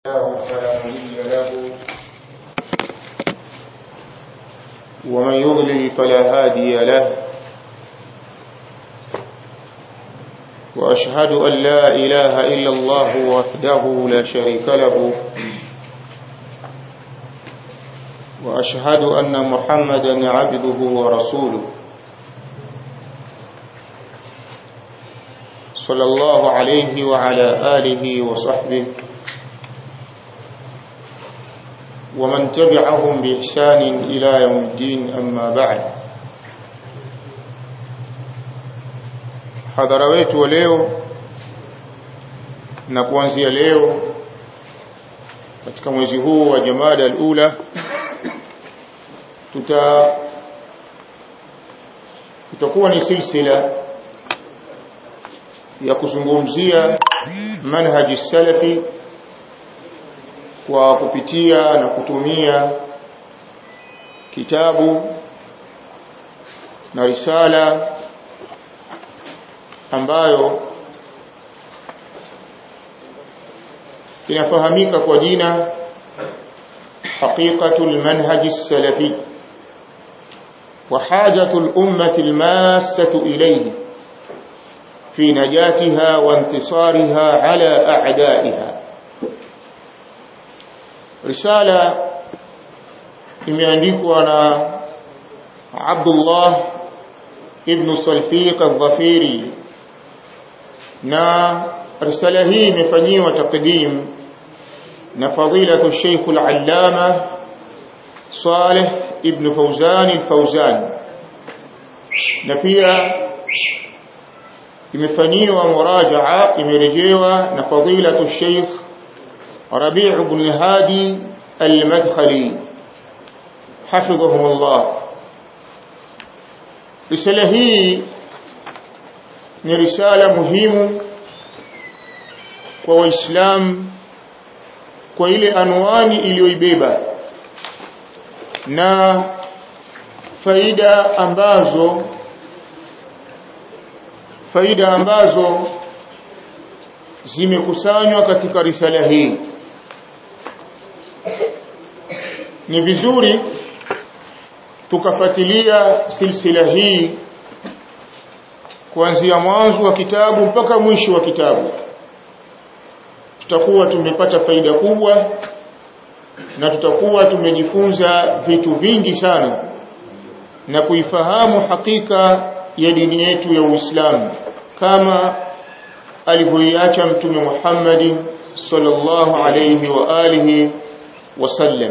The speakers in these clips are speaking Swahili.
الله فلا مضل له ومن يضلل فلا هادي له وأشهد أن لا إله إلا الله وحده لا شريك له وأشهد أن محمدا عبده ورسوله صلى الله عليه وعلى آله وصحبه ومن تبعهم بإحسان إلى يوم الدين أما بعد hadhara wetu wa leo na kuanzia leo katika mwezi huu wa Jamada al-Ula tuta itakuwa ni silsila ya kuzungumzia manhaji salafi kwa kupitia na kutumia kitabu na risala ambayo inafahamika kwa jina حقيقة المنهج السلفي وحاجة الأمة الماسة إليه في نجاتها وانتصارها على أعدائها رسالة imeandikwa na Abdullah ibn Salfiq al-Dhafiri na risala hii imefanyiwa takdim na fadilatu Sheikh al-Allama Saleh ibn Fawzan al-Fawzan na pia imefanyiwa murajaa imerejewa na fadilatu Sheikh Rabi' ibn Hadi al-Madkhali حفظهم الله risala hii ni risala muhimu kwa waislamu kwa ile anwani iliyoibeba na faida ambazo faida ambazo zimekusanywa katika risala hii ni vizuri tukafuatilia silsila hii kuanzia mwanzo wa kitabu mpaka mwisho wa kitabu tutakuwa tumepata faida kubwa na tutakuwa tumejifunza vitu vingi sana na kuifahamu hakika ya dini yetu ya Uislamu kama alivyoiacha mtume Muhammad sallallahu alayhi wa alihi wasallam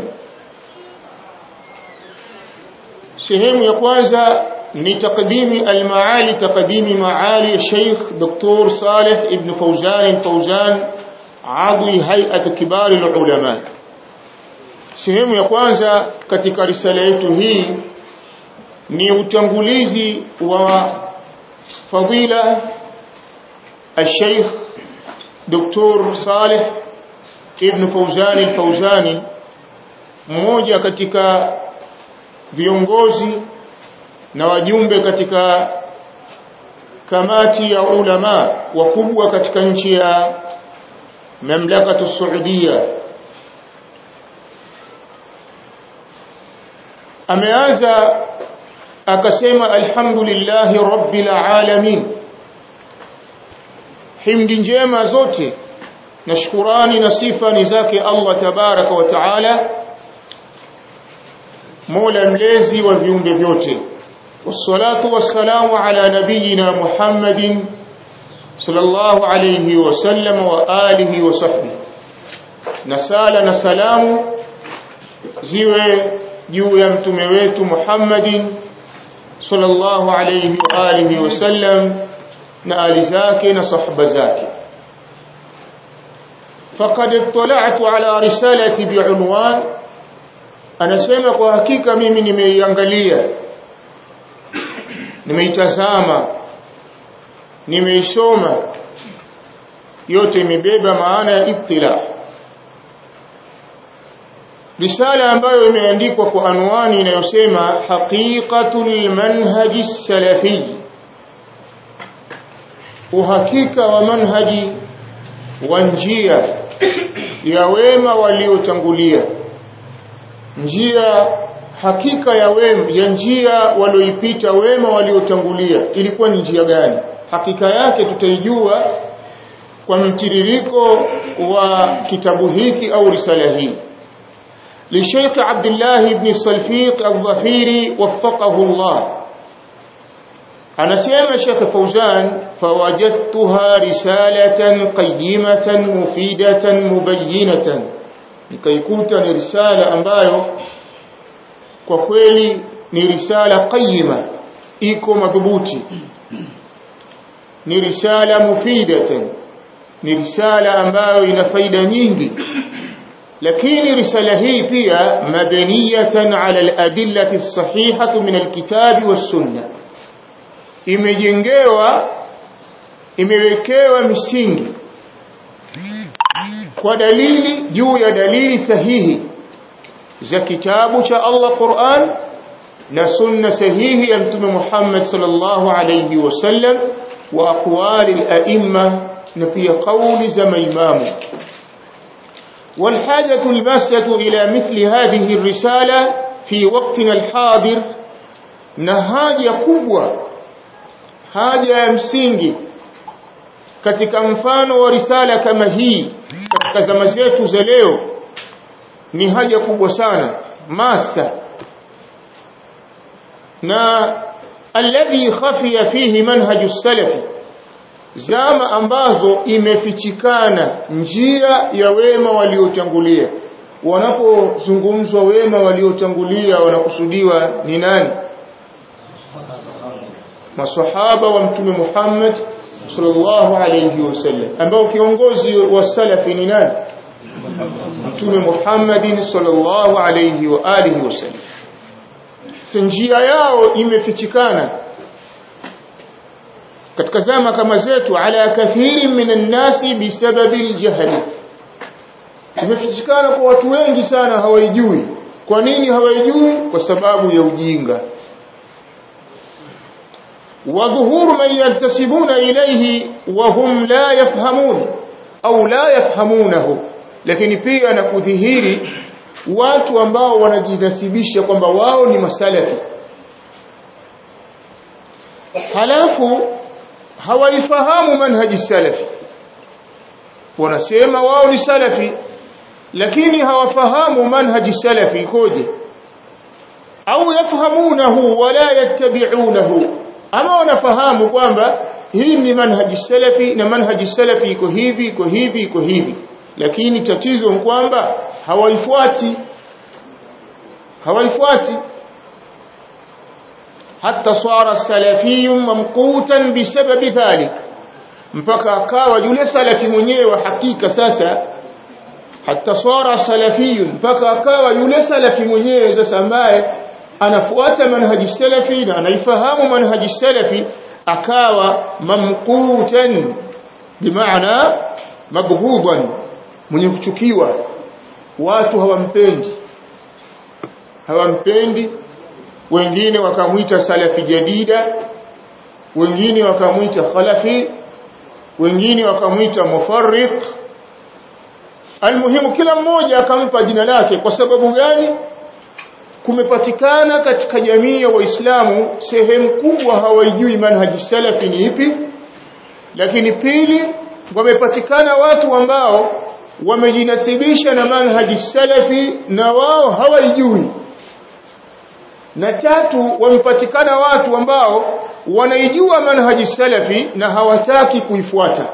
sehemu ya kwanza ni takdimi almaali takdimi maali Sheikh Dr. Saleh ibn Fawzan Fawzan adhi hay'at kibar ulama sehemu ya kwanza katika risala yetu hii ni utangulizi wa fadila الشيخ دكتور صالح ابن فوزان الفوزاني mmoja katika viongozi na wajumbe katika kamati ya ulama wakubwa katika nchi ya mamlakatu Saudia ameanza akasema alhamdulillahi rabbil alamin himdi njema zote na shukurani na sifa ni zake Allah tabaraka wa taala mola mlezi wa viumbe vyote wassalatu wassalamu ala nabiyina muhammadin sallallahu alayhi wasallam wa alihi wa sahbihi na sala na salamu ziwe juu ya mtume wetu muhammadin sallallahu alayhi wa alihi wasallam na ali zake na sahaba zake faqad ittala'tu ala risalati bi'unwan anasema kwa hakika mimi nimeiangalia nimeitazama nimeisoma yote imebeba maana ya ibtila risala ambayo imeandikwa kwa anwani inayosema haqiqatul manhaji salafi uhakika wa manhaji wa njia ya wema waliotangulia njia hakika ya wema ya njia walioipita wema waliotangulia ilikuwa ni njia gani hakika yake tutaijua kwa mtiririko wa kitabu hiki au risala hii لشيخ عبد الله بن الصلفيق الظفيري وفقه الله anasema Sheikh Fauzan fawajadtuha risalatan qayyimatan mufidatan mubayyinatan nikaikuta ni risala ambayo kwa kweli ni risala qayyima iko madhubuti ni risala mufidatan ni risala ambayo ina faida nyingi lakini risala hii pia madaniyatan ala al-adillati as-sahihati min al-kitabi was-sunnah imejengewa imewekewa misingi kwa dalili juu ya dalili sahihi za kitabu cha Allah Qur'an na sunna sahihi ya Mtume Muhammad sallallahu alayhi wasallam wa aqwali al-a'imma na pia kauli za maimamu والحاجة الماسة إلى مثل هذه الرسالة في وقتنا الحاضر نهاجة قوة haja ya msingi katika mfano wa risala kama hii katika zama zetu za leo ni haja kubwa sana masa na alladhi khafiya fihi manhaju salafi zama ambazo imefichikana njia ya wema waliotangulia wanapozungumzwa wema waliotangulia wanakusudiwa ni nani masahaba wa mtume Muhammad sallallahu alayhi wasallam ambao kiongozi wa salafi ni nani mtume Muhammad sallallahu alayhi wa alihi wasallam njia yao imefichikana katika zama kama zetu ala kathiri minan nasi bisababi aljahli imefichikana kwa watu wengi sana hawaijui kwa nini hawaijui kwa sababu ya ujinga وظهور من ينتسبون إليه وهم لا يفهمون أو لا يفهمونه lakini pia na kudhihiri watu ambao wanajinasibisha kwamba wao ni masalafi halafu hawaifahamu manhaji salafi wanasema wao ni salafi lakini hawafahamu manhaji salafi ikoje au yafahamunahu wala yattabi'unahu ama wanafahamu kwamba hii ni manhaji salafi na manhaji salafi iko hivi iko hivi iko hivi lakini tatizo ni kwamba hawaifuati hawaifuati hatta swara salafiyun mamqutan bisababi dhalik mpaka akawa yule salafi mwenyewe wa hakika sasa hatta swara salafiyun mpaka akawa yule salafi mwenyewe sasa ambaye anafuata manhaji salafi na anaifahamu manhaji salafi akawa mamqutan bimaana mabghudan mwenye kuchukiwa watu hawampendi hawampendi wengine wakamwita salafi jadida wengine wakamwita khalafi wengine wakamwita mufarriq almuhimu kila mmoja akampa jina lake kwa sababu gani kumepatikana katika jamii ya waislamu sehemu kubwa hawaijui manhaji salafi ni ipi lakini pili wamepatikana watu ambao wamejinasibisha na manhaji salafi na wao hawaijui na tatu wamepatikana watu ambao wanaijua manhaji salafi na hawataki kuifuata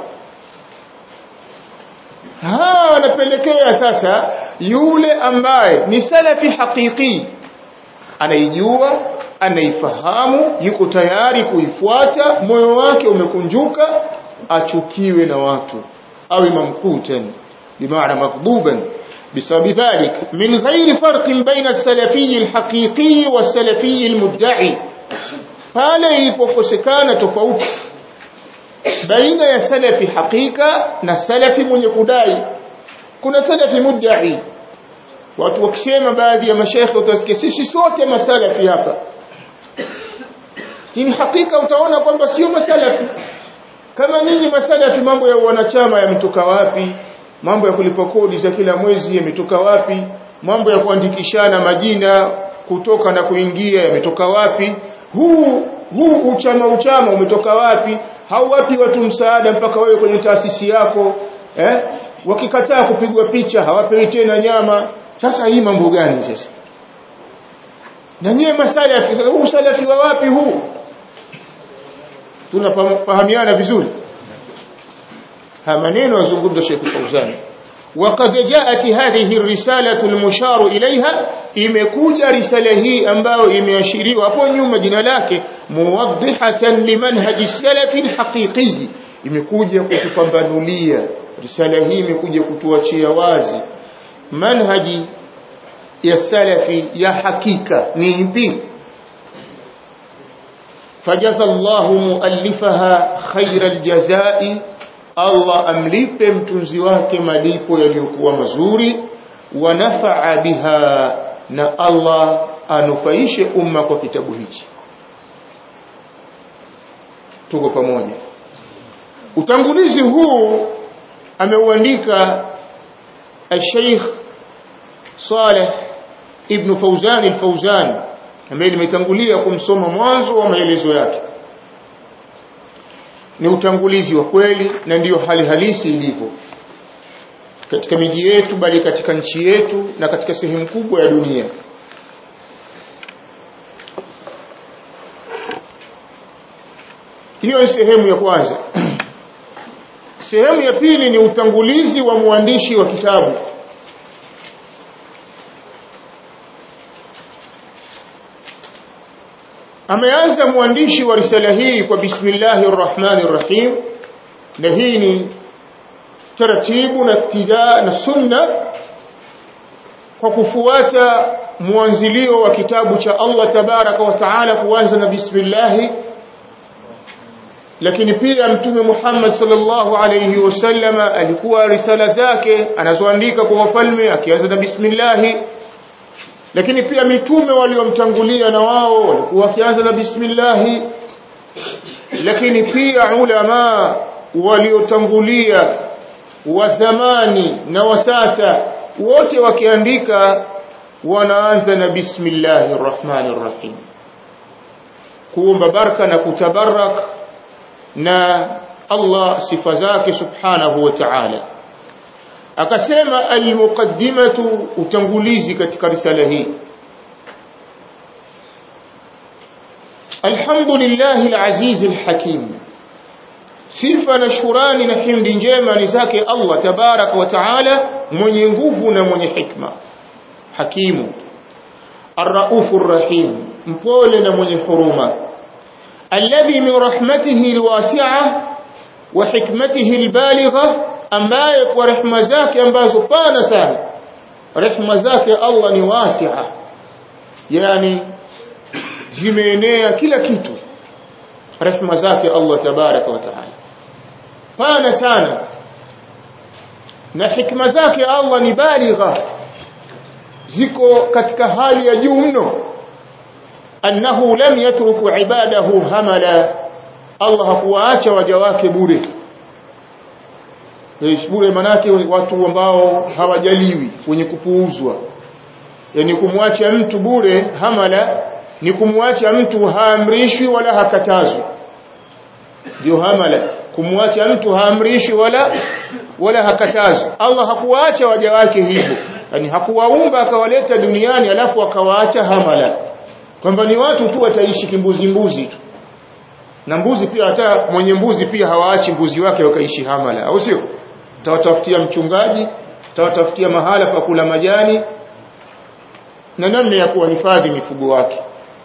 hawa wanapelekea sasa yule ambaye ni salafi hakiki anaijua anaifahamu yuko tayari kuifuata moyo wake umekunjuka achukiwe na watu awe mamkutan bimaana makbuban بسبب ذلك من غير فرق بين السلفي الحقيقي والسلفي المدعي pale ilipokosekana tofauti baina ya salafi hakika na salafi mwenye kudai kuna salafi mudda'i watu wakisema baadhi ya mashaikh utasikia sisi sote masalafi hapa hii hakika utaona kwamba sio masalafi kama ninyi masalafi mambo ya wanachama yametoka wapi mambo ya kulipa kodi za kila mwezi yametoka wapi mambo ya kuandikishana majina kutoka na kuingia yametoka wapi huu huu uchama uchama umetoka wapi hawapi watu msaada mpaka wewe kwenye taasisi yako eh wakikataa kupigwa picha hawapewi tena nyama sasa hii mambo gani sasa na nyie masalafi sasa huu salafi wa wapi huu tunafahamiana vizuri ha maneno yazungumza Sheikh Fauzan وقد جاءت هذه الرسالة المشار إليها imekuja risala hii ambayo imeashiriwa hapo nyuma jina lake muwaddihatan limanhaji salafi alhaqiqi imekuja kutupambanulia risala hii imekuja kutuachia wazi manhaji ya salafi ya hakika ni ipi fajaza Allahu muallifaha khaira aljazai Allah amlipe mtunzi wake malipo yaliyokuwa mazuri wa nafaa biha na Allah anufaishe umma kwa kitabu hichi tuko pamoja utangulizi huu ameuandika al-Sheikh Saleh ibn Fauzan al-Fauzan ambaye nimetangulia kumsoma mwanzo wa maelezo yake ni utangulizi wa kweli na ndiyo hali halisi ilivyo katika miji yetu bali katika nchi yetu na katika sehemu kubwa ya dunia hiyo ni sehemu ya kwanza sehemu ya pili ni utangulizi wa mwandishi wa kitabu ameanza mwandishi wa risala hii kwa bismillahir rahmanir rahim na hii ni taratibu na iktida na sunna kwa kufuata mwanzilio wa kitabu cha Allah tabaraka wa taala kuanza na bismillah lakini pia mtume Muhammad sallallahu alayhi wasallam alikuwa risala zake anazoandika kwa wafalme akianza na bismillah lakini pia mitume waliomtangulia na wao walikuwa wakianza na bismillah lakini pia ulama waliotangulia wa zamani na wa sasa wote wakiandika wanaanza na bismillahir rahmanir rahim kuomba baraka na kutabarak na Allah sifa zake subhanahu wa ta'ala akasema almuqaddimatu utangulizi katika risala hii alhamdulillahi alaziz alhakim sifa na shukrani na himdi njema ni zake Allah tabaraka wa taala mwenye nguvu na mwenye hikma hakimu arraufur rahim mpole na mwenye huruma alladhi min rahmatihi alwasi'ah wa hikmatihi albaligha ambaye kwa rehema zake ambazo pana sana rehema zake Allah ni wasi'a yani zimeenea kila kitu rehema zake Allah tabaraka wa taala pana sana na hikma zake Allah ni baligha ziko katika hali ya juu mno annahu lam yatruku ibadahu hamala Allah hakuwaacha waja wake bure bure manake watu ambao hawajaliwi wenye kupuuzwa yani kumwacha mtu bure hamala ni kumwacha mtu haamrishwi wala hakatazwi ndio hamala kumwacha mtu haamrishwi wala wala hakatazwi Allah hakuwaacha waja wake hivyo yani hakuwaumba akawaleta duniani alafu akawaacha hamala kwamba ni watu tu wataishi kimbuzi mbuzi tu na mbuzi pia hata mwenye mbuzi pia hawaachi mbuzi wake wakaishi hamala au sio tawatafutia mchungaji tawatafutia mahala pa kula majani na namna ya kuwahifadhi mifugo wake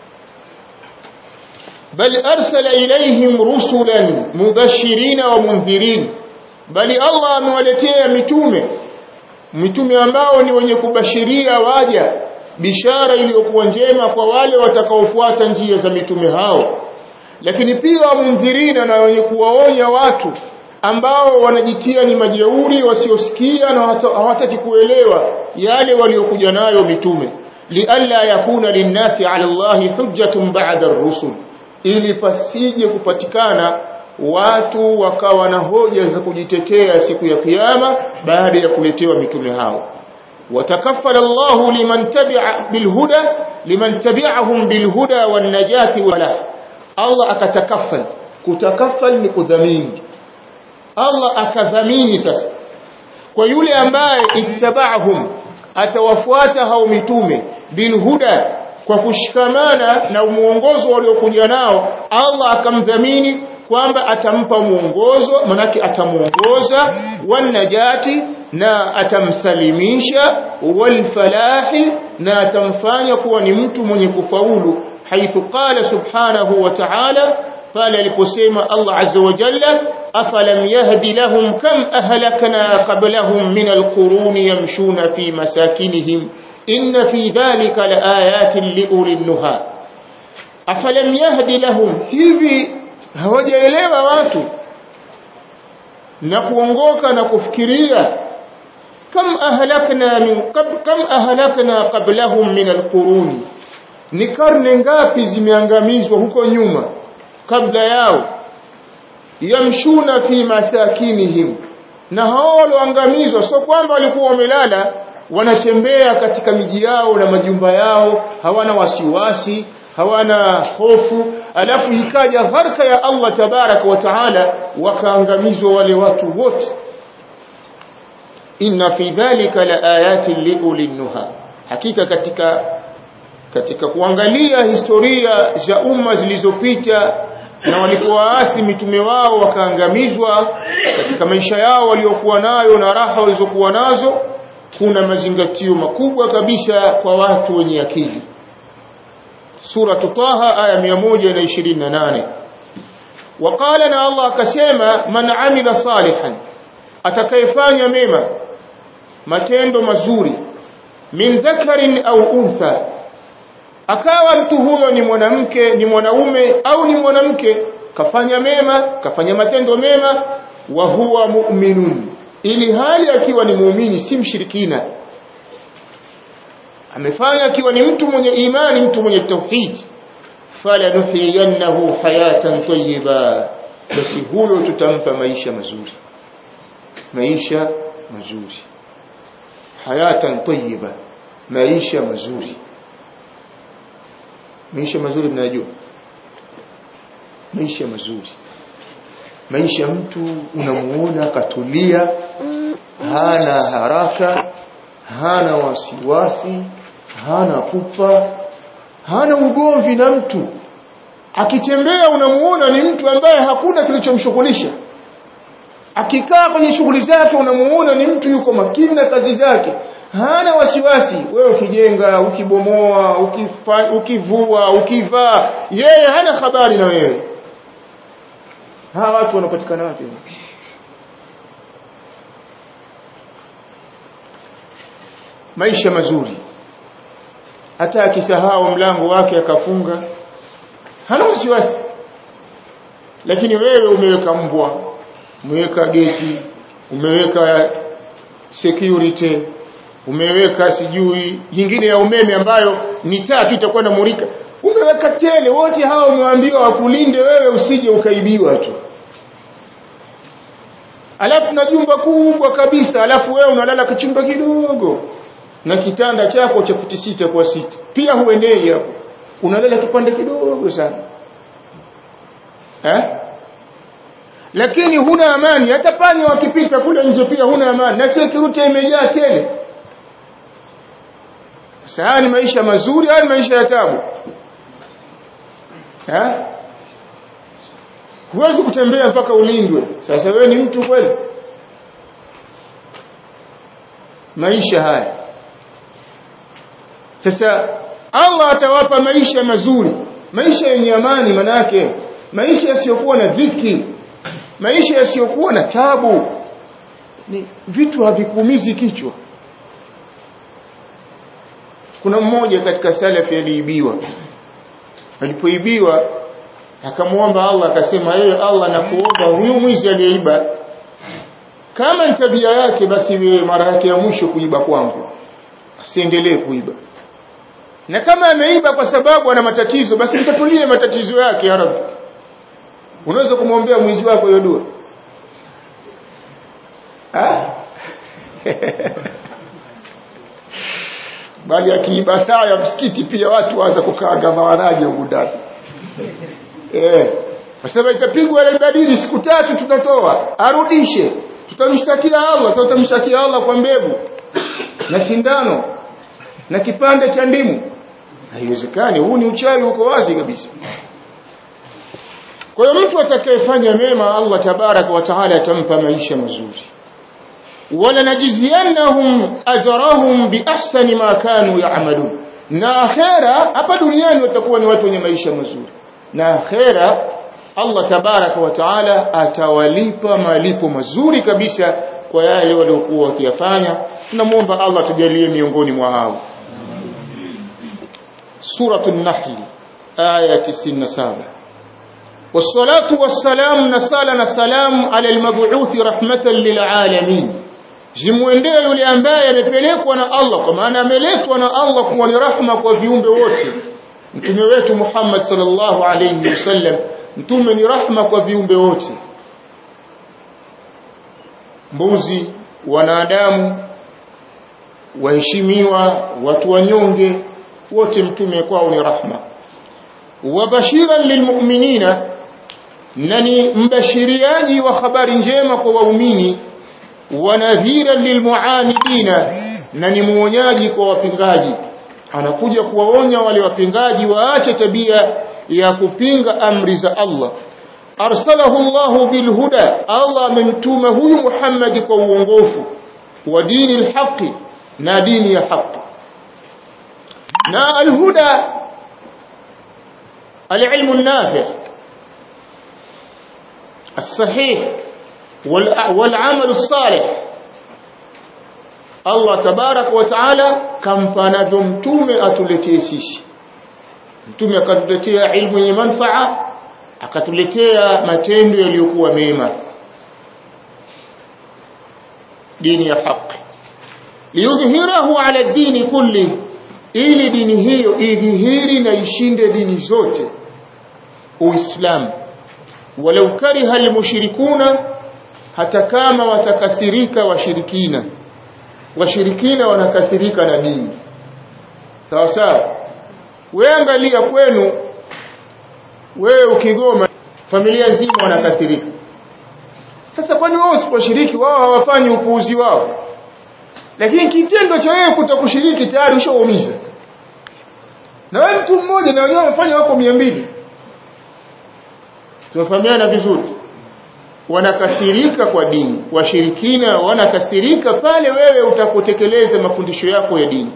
bal arsala ilaihim rusulan mubashirina wa mundhirin bali Allah amewaletea mitume mitume ambao ni wenye kubashiria waja bishara iliyokuwa njema kwa wale watakaofuata njia za mitume hao lakini pia wamundhirina na wenye kuwaonya watu ambao wanajitia ni majeuri wasiosikia na hawataki kuelewa yale waliokuja nayo mitume lialla yakuna linnasi ala Allahi hujjatun ba'da ar-rusul ili pasije kupatikana watu wakawa na hoja za kujitetea siku ya kiyama baada ya kuletewa mitume hao watakaffala Allahu liman tabi'a bilhuda liman tabi'ahum bilhuda wan najati wala Allah akatakaffal kutakaffal ni kudhamini Allah akadhamini sasa kwa yule ambaye ittaba'ahum atawafuata hao mitume bilhuda kwa kushikamana na muongozo waliokuja nao Allah akamdhamini kwamba atampa muongozo manake atamuongoza wanajati na atamsalimisha walfalahi na atamfanya kuwa ni mtu mwenye kufaulu haithu qala subhanahu wa ta'ala pale aliposema Allah azza wa jalla afalam yahdi lahum kam ahlakna qablahum min alquruni yamshuna fi masakinihim inna fi dhalika laayatin liulil nuha afalam yahdi lahum hivi hawajaelewa watu na kuongoka na kufikiria kam ahlakna min kam ahlakna qablahum min alquruni ni karne ngapi zimeangamizwa huko nyuma kabla yao yamshuna fi masakinihim na hao walioangamizwa sio kwamba walikuwa wamelala wanatembea katika miji yao na majumba yao hawana wasiwasi hawana hofu alafu ikaja gharka ya Allah tabaraka wa taala wakaangamizwa wale watu wote inna fi dhalika la ayatin liulil nuha hakika katika katika kuangalia historia za umma zilizopita na walipowaasi mitume wao wakaangamizwa katika maisha yao waliokuwa nayo na raha walizokuwa nazo kuna mazingatio makubwa kabisa kwa watu wenye akili sura Taha aya 128 وقال na Allah akasema man amila salihan atakayefanya mema matendo mazuri min dhakarin au untha akawa mtu huyo ni mwanamke ni mwanaume au ni mwanamke kafanya mema kafanya matendo mema wa huwa mu'minun ili hali akiwa ni muumini si mshirikina amefanya akiwa ni mtu mwenye imani mtu mwenye tauhid fala nuhyiyannahu hayatan tayyiba basi huyo tutampa maisha mazuri maisha mazuri hayatan tayyiba maisha mazuri maisha mazuri mnajua maisha mazuri maisha mtu unamuona katulia hana haraka hana wasiwasi hana kufa hana ugomvi na mtu akitembea unamuona ni mtu ambaye hakuna kilichomshughulisha akikaa kwenye shughuli zake unamuona ni mtu yuko makini na kazi zake hana wasiwasi wewe ukijenga ukibomoa ukifa, ukivua ukivaa yeye hana habari na wewe hawa watu wanapatikana wapi maisha mazuri hata akisahau mlango wake akafunga hana wasiwasi lakini wewe umeweka mbwa umeweka geti umeweka security umeweka sijui nyingine ya umeme ambayo ni taa tu itakuwa na murika umeweka tele wote hawa umewaambiwa wakulinde wewe usije ukaibiwa tu alafu na jumba kubwa kabisa alafu wewe unalala kichumba kidogo na kitanda chako cha futi sita kwa sita pia huendei hapo unalala kipande kidogo sana eh lakini huna amani hata panya wakipita kule nje pia huna amani na security imejaa tele sasa ni maisha mazuri au maisha ya tabu eh huwezi kutembea mpaka ulindwe sasa wewe ni mtu kweli maisha haya sasa Allah atawapa maisha mazuri maisha yenye amani manake maisha yasiyokuwa na dhiki maisha yasiyokuwa na tabu ni vitu havikuumizi kichwa kuna mmoja katika salafi aliibiwa alipoibiwa akamwomba Allah akasema yeye Allah nakuomba huyu mwizi aliyeiba kama ni tabia yake basi wewe mara yake ya mwisho kuiba kwangu asiendelee kuiba na kama ameiba kwa sababu ana matatizo basi mtatulie matatizo yake ya Rabbi unaweza kumwombea mwizi wako hiyo dua bali akiiba saa ya msikiti pia watu waanza kukaanga mawaraji huku ndani eh Wasema itapigwa ile badili siku tatu tutatoa arudishe tutamshtakia Allah tutamshtakia Allah kwa mbegu na sindano na kipande cha ndimu haiwezekani huu ni uchawi uko wazi kabisa kwa hiyo mtu atakayefanya mema Allah tabaraka wa taala atampa maisha mazuri wala najziyannahum ajrahum biahsani ma kanu ya'malun na akhera hapa duniani watakuwa ni watu wenye maisha mazuri na akhera Allah tabaraka wa taala atawalipa malipo mazuri kabisa kwa yale waliokuwa wakiyafanya tunamuomba Allah tujalie miongoni mwa hao suratul nahl aya 97 والصلاه والسلام نسال سلام على المبعوث رحمه للعالمين jimwendee yule ambaye amepelekwa na Allah kwa maana ameletwa na Allah kuwa ni rahma kwa viumbe wote mtume wetu Muhammad sallallahu alayhi wasallam mtume ni rahma kwa viumbe wote mbuzi wanadamu waheshimiwa watu wanyonge wote mtume kwao ni rahma wabashiran lilmu'minina na ni mbashiriaji wa habari njema kwa waumini wanadhiran lilmuanidina na ni muonyaji kwa wapingaji anakuja kuwaonya wale wapingaji waache tabia ya kupinga amri za Allah arsalahu Allah bilhuda Allah amemtuma huyu Muhammad kwa uongofu wa dini alhaqi na dini ya haki na alhuda العلم النافع الصحيح والعمل الصالح Allah tabarak wa taala kampanavyo mtume atuletee sisi mtume akatuletea ilmu yenye manfaa akatuletea matendo yaliyokuwa mema dini ya haki liyudhhirahu ala dini kulli ili dini hiyo idhihiri na ishinde dini zote uislamu walau kariha almushrikuna hata kama watakasirika washirikina washirikina wanakasirika na dini sawa sawa wewe angalia kwenu wewe ukigoma familia nzima wanakasirika sasa kwani wao usiposhiriki wao hawafanyi upuuzi wao lakini kitendo cha wewe kutokushiriki tayari ushaumiza na wewe mtu mmoja na wenyewe wamefanya wako 200 tumefahamiana vizuri wanakasirika kwa dini washirikina wanakasirika pale wewe utapotekeleza mafundisho yako ya dini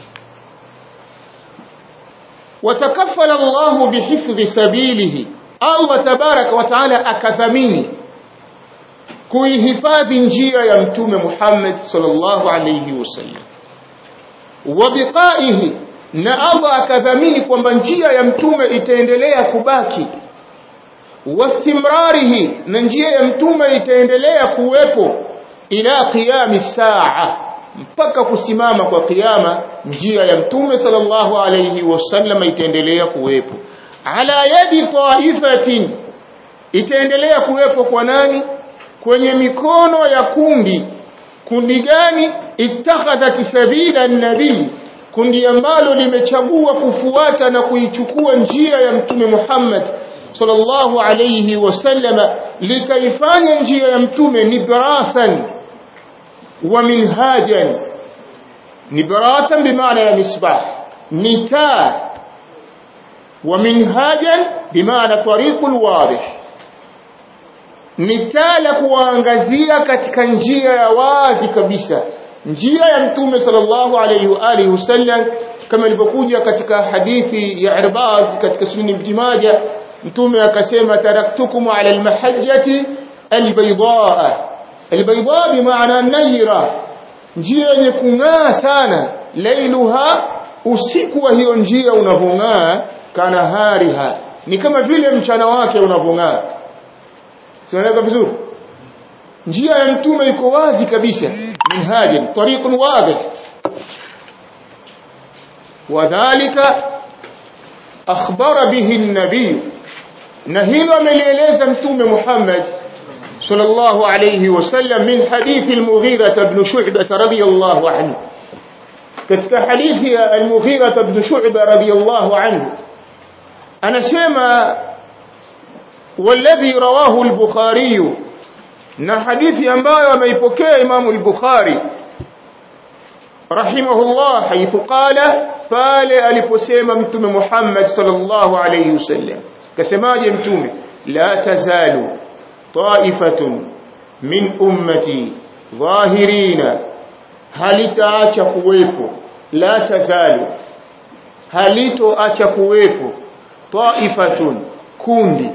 watakafala Allahu bihifdhi sabilihi Allah tabaraka wa taala akadhamini kuihifadhi njia ya mtume Muhammad sallallahu alayhi wasallam wabiqaihi na Allah akadhamini kwamba njia ya mtume itaendelea kubaki wastimrarihi na njia ya mtume itaendelea kuwepo ila qiyami saa mpaka kusimama kwa kiyama njia ya mtume sallallahu alayhi wasallam itaendelea kuwepo ala yadi taifatin itaendelea kuwepo kwa nani kwenye mikono ya kundi kundi gani ittakhadhat sabila nabii kundi ambalo limechagua kufuata na kuichukua njia ya mtume Muhammad sallallahu alayhi wasallama likaifanya njia ya mtume nibrasan wa minhajan nibrasan bimaana ya misbah ni taa wa minhajan bimaana tariqul wadih ni taa la kuwaangazia katika njia ya wazi kabisa njia ya mtume sallallahu alayhi wa alihi wasallam kama ilivyokuja katika hadithi ya Irbad katika sunan Ibn Majah mtume akasema taraktukum ala almahajjati albaydaa albaydaa bimaana nayra njia yenye kung'aa sana lailuha usiku wa hiyo njia unavong'aa kana hariha ni kama vile mchana wake unavong'aa sieleka vizuri njia ya mtume iko wazi kabisa minhajin tariqun wadih wadhālika akhbara bihi an-nabiy na hilo amelieleza mtume Muhammad sallallahu alayhi wasallam min hadithi al-Mughira ibn Shu'bah radiyallahu anhu katika hadithi ya al-Mughira ibn Shu'bah radiyallahu anhu anasema والذي رواه البخاري na hadithi ambayo ameipokea Imam al-Bukhari rahimahullah haithu qala pale aliposema mtume Muhammad sallallahu alayhi wasallam kasemaje mtume la tazalu ta'ifatun min ummati dhahirina halitaacha kuwepo la tazalu halitoacha kuwepo ta'ifatun kundi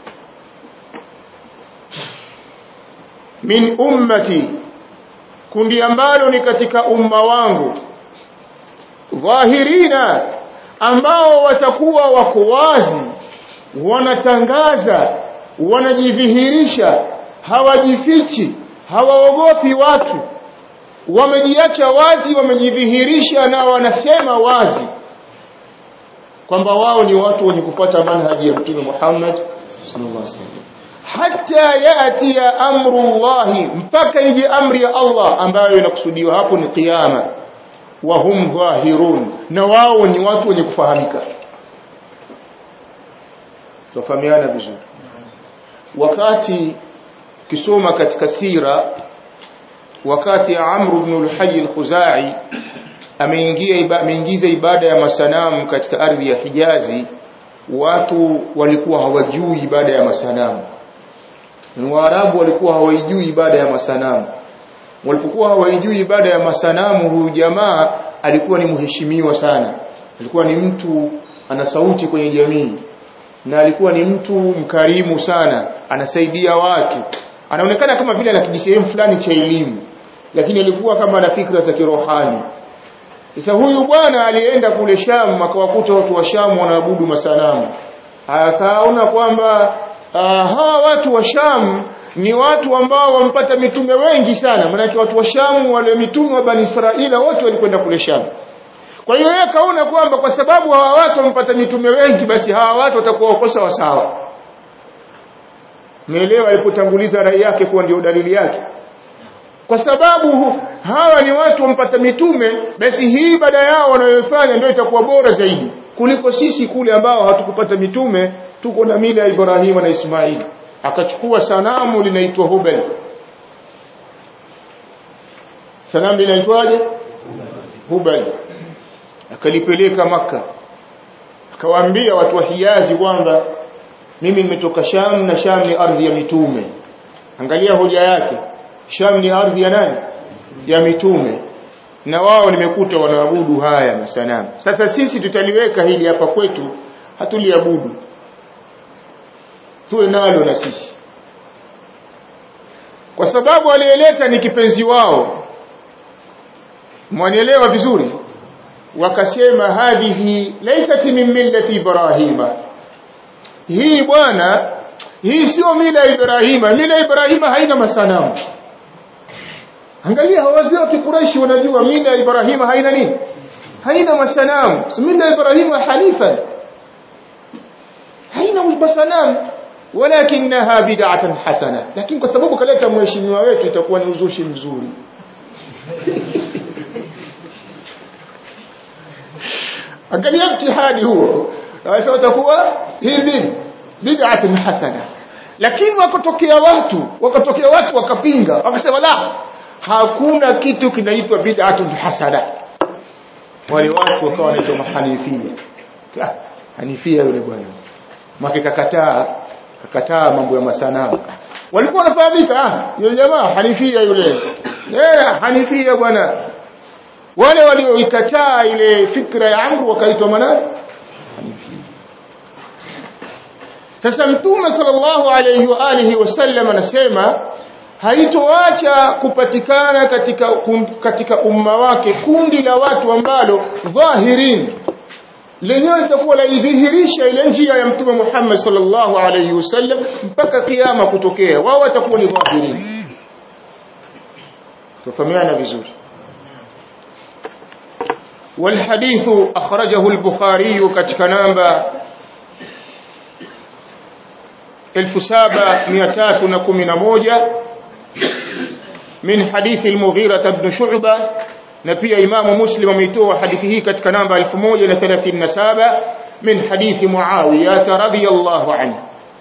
min ummati kundi ambalo ni katika umma wangu dhahirina ambao watakuwa wako wazi wanatangaza wanajidhihirisha hawajifichi hawaogopi watu wamejiacha wazi wamejidhihirisha na wanasema wazi kwamba wao ni watu wenye kupata manhaji ya Mtume Muhammad sallallahu alaihi wasallam hatta yati amru Allah mpaka ije amri ya Allah ambayo inakusudiwa hapo ni kiyama wa hum dhahirun na wao ni watu wenye kufahamika tufahamiana vizuri wakati kisoma katika sira wakati Amr ibn al-Hayy al-Khuzai ameingia ameingiza ibada ya masanamu katika ardhi ya Hijazi watu walikuwa hawajui ibada ya masanamu Waarabu walikuwa hawaijui ibada ya masanamu walipokuwa hawaijui ibada ya masanamu huyu jamaa alikuwa ni mheshimiwa sana alikuwa ni mtu ana sauti kwenye jamii na alikuwa ni mtu mkarimu sana anasaidia watu anaonekana kama vile ana kijisehemu fulani cha elimu lakini alikuwa kama ana fikra za kirohani sasa huyu bwana alienda kule Sham akawakuta watu wa Sham wanaabudu masanamu akaona kwamba hawa watu wa Sham ni watu ambao wampata mitume wengi sana maanake watu wa Sham wale mitume wa Bani Israila wote walikwenda kule Sham kwa hiyo yeye kaona kwamba kwa sababu hawa watu wampata mitume wengi basi hawa watu watakuwa wakosa wasawa Meelewa alipotanguliza rai yake kuwa ndio dalili yake kwa sababu hawa ni watu wampata mitume basi hii ibada yao wanayofanya ndio itakuwa bora zaidi kuliko sisi kule ambao hatukupata mitume tuko na mila ya Ibrahim na Ismail akachukua sanamu linaitwa Hubal sanamu linaitwaje Hubal akalipeleka maka akawaambia watu wa Hijazi kwamba mimi nimetoka Sham na Sham ni ardhi ya mitume angalia hoja yake Sham ni ardhi ya nani ya mitume na wao nimekuta wanaabudu haya masanamu sasa sisi tutaliweka hili hapa kwetu hatuliabudu tuwe nalo na sisi kwa sababu aliyeleta ni kipenzi wao mwanielewa vizuri wakasema hadhihi laysat min millati ibrahima hii bwana hii sio mila ya ibrahima mila ya ibrahima haina masanamu angalia wazee wa kikuraishi wanajua mila ya ibrahima haina nini haina masanamu mila ya ibrahima hanifa haina masanamu walakinaha bid'atan hasana lakini kwa sababu kaleta mheshimiwa wetu itakuwa ni uzushi mzuri angalia mtihani huo sasa utakuwa hivi bid'atun hasana lakini wakatokea watu wakatokea watu wakapinga wakasema la hakuna kitu kinaitwa bid'atun hasana wale watu wakawa wanaitwa mahanifia hanifia yule bwana maki kakataa kakataa mambo ya masanamu walikuwa wanafahamika ah yule jamaa hanifia yule eh hanifia bwana wale walioikataa ile fikra ya Amru wakaitwa manani sasa mtume sallallahu alayhi wa alihi wasallam anasema haitoacha kupatikana katika katika umma wake kundi la watu ambalo dhahirin lenyewe litakuwa laidhihirisha ile njia ya mtume Muhammad sallallahu alayhi wasallam mpaka kiyama kutokea wao watakuwa ni dhahirin tufahamiana vizuri والحديث أخرجه البخاري كتك نامبا 7311 min hadithi al-Mughira ibn Shu'ba na pia Imam Muslim ameitoa hadithi hii katika namba 1037 min hadithi Muawiyah radhiyallahu anhu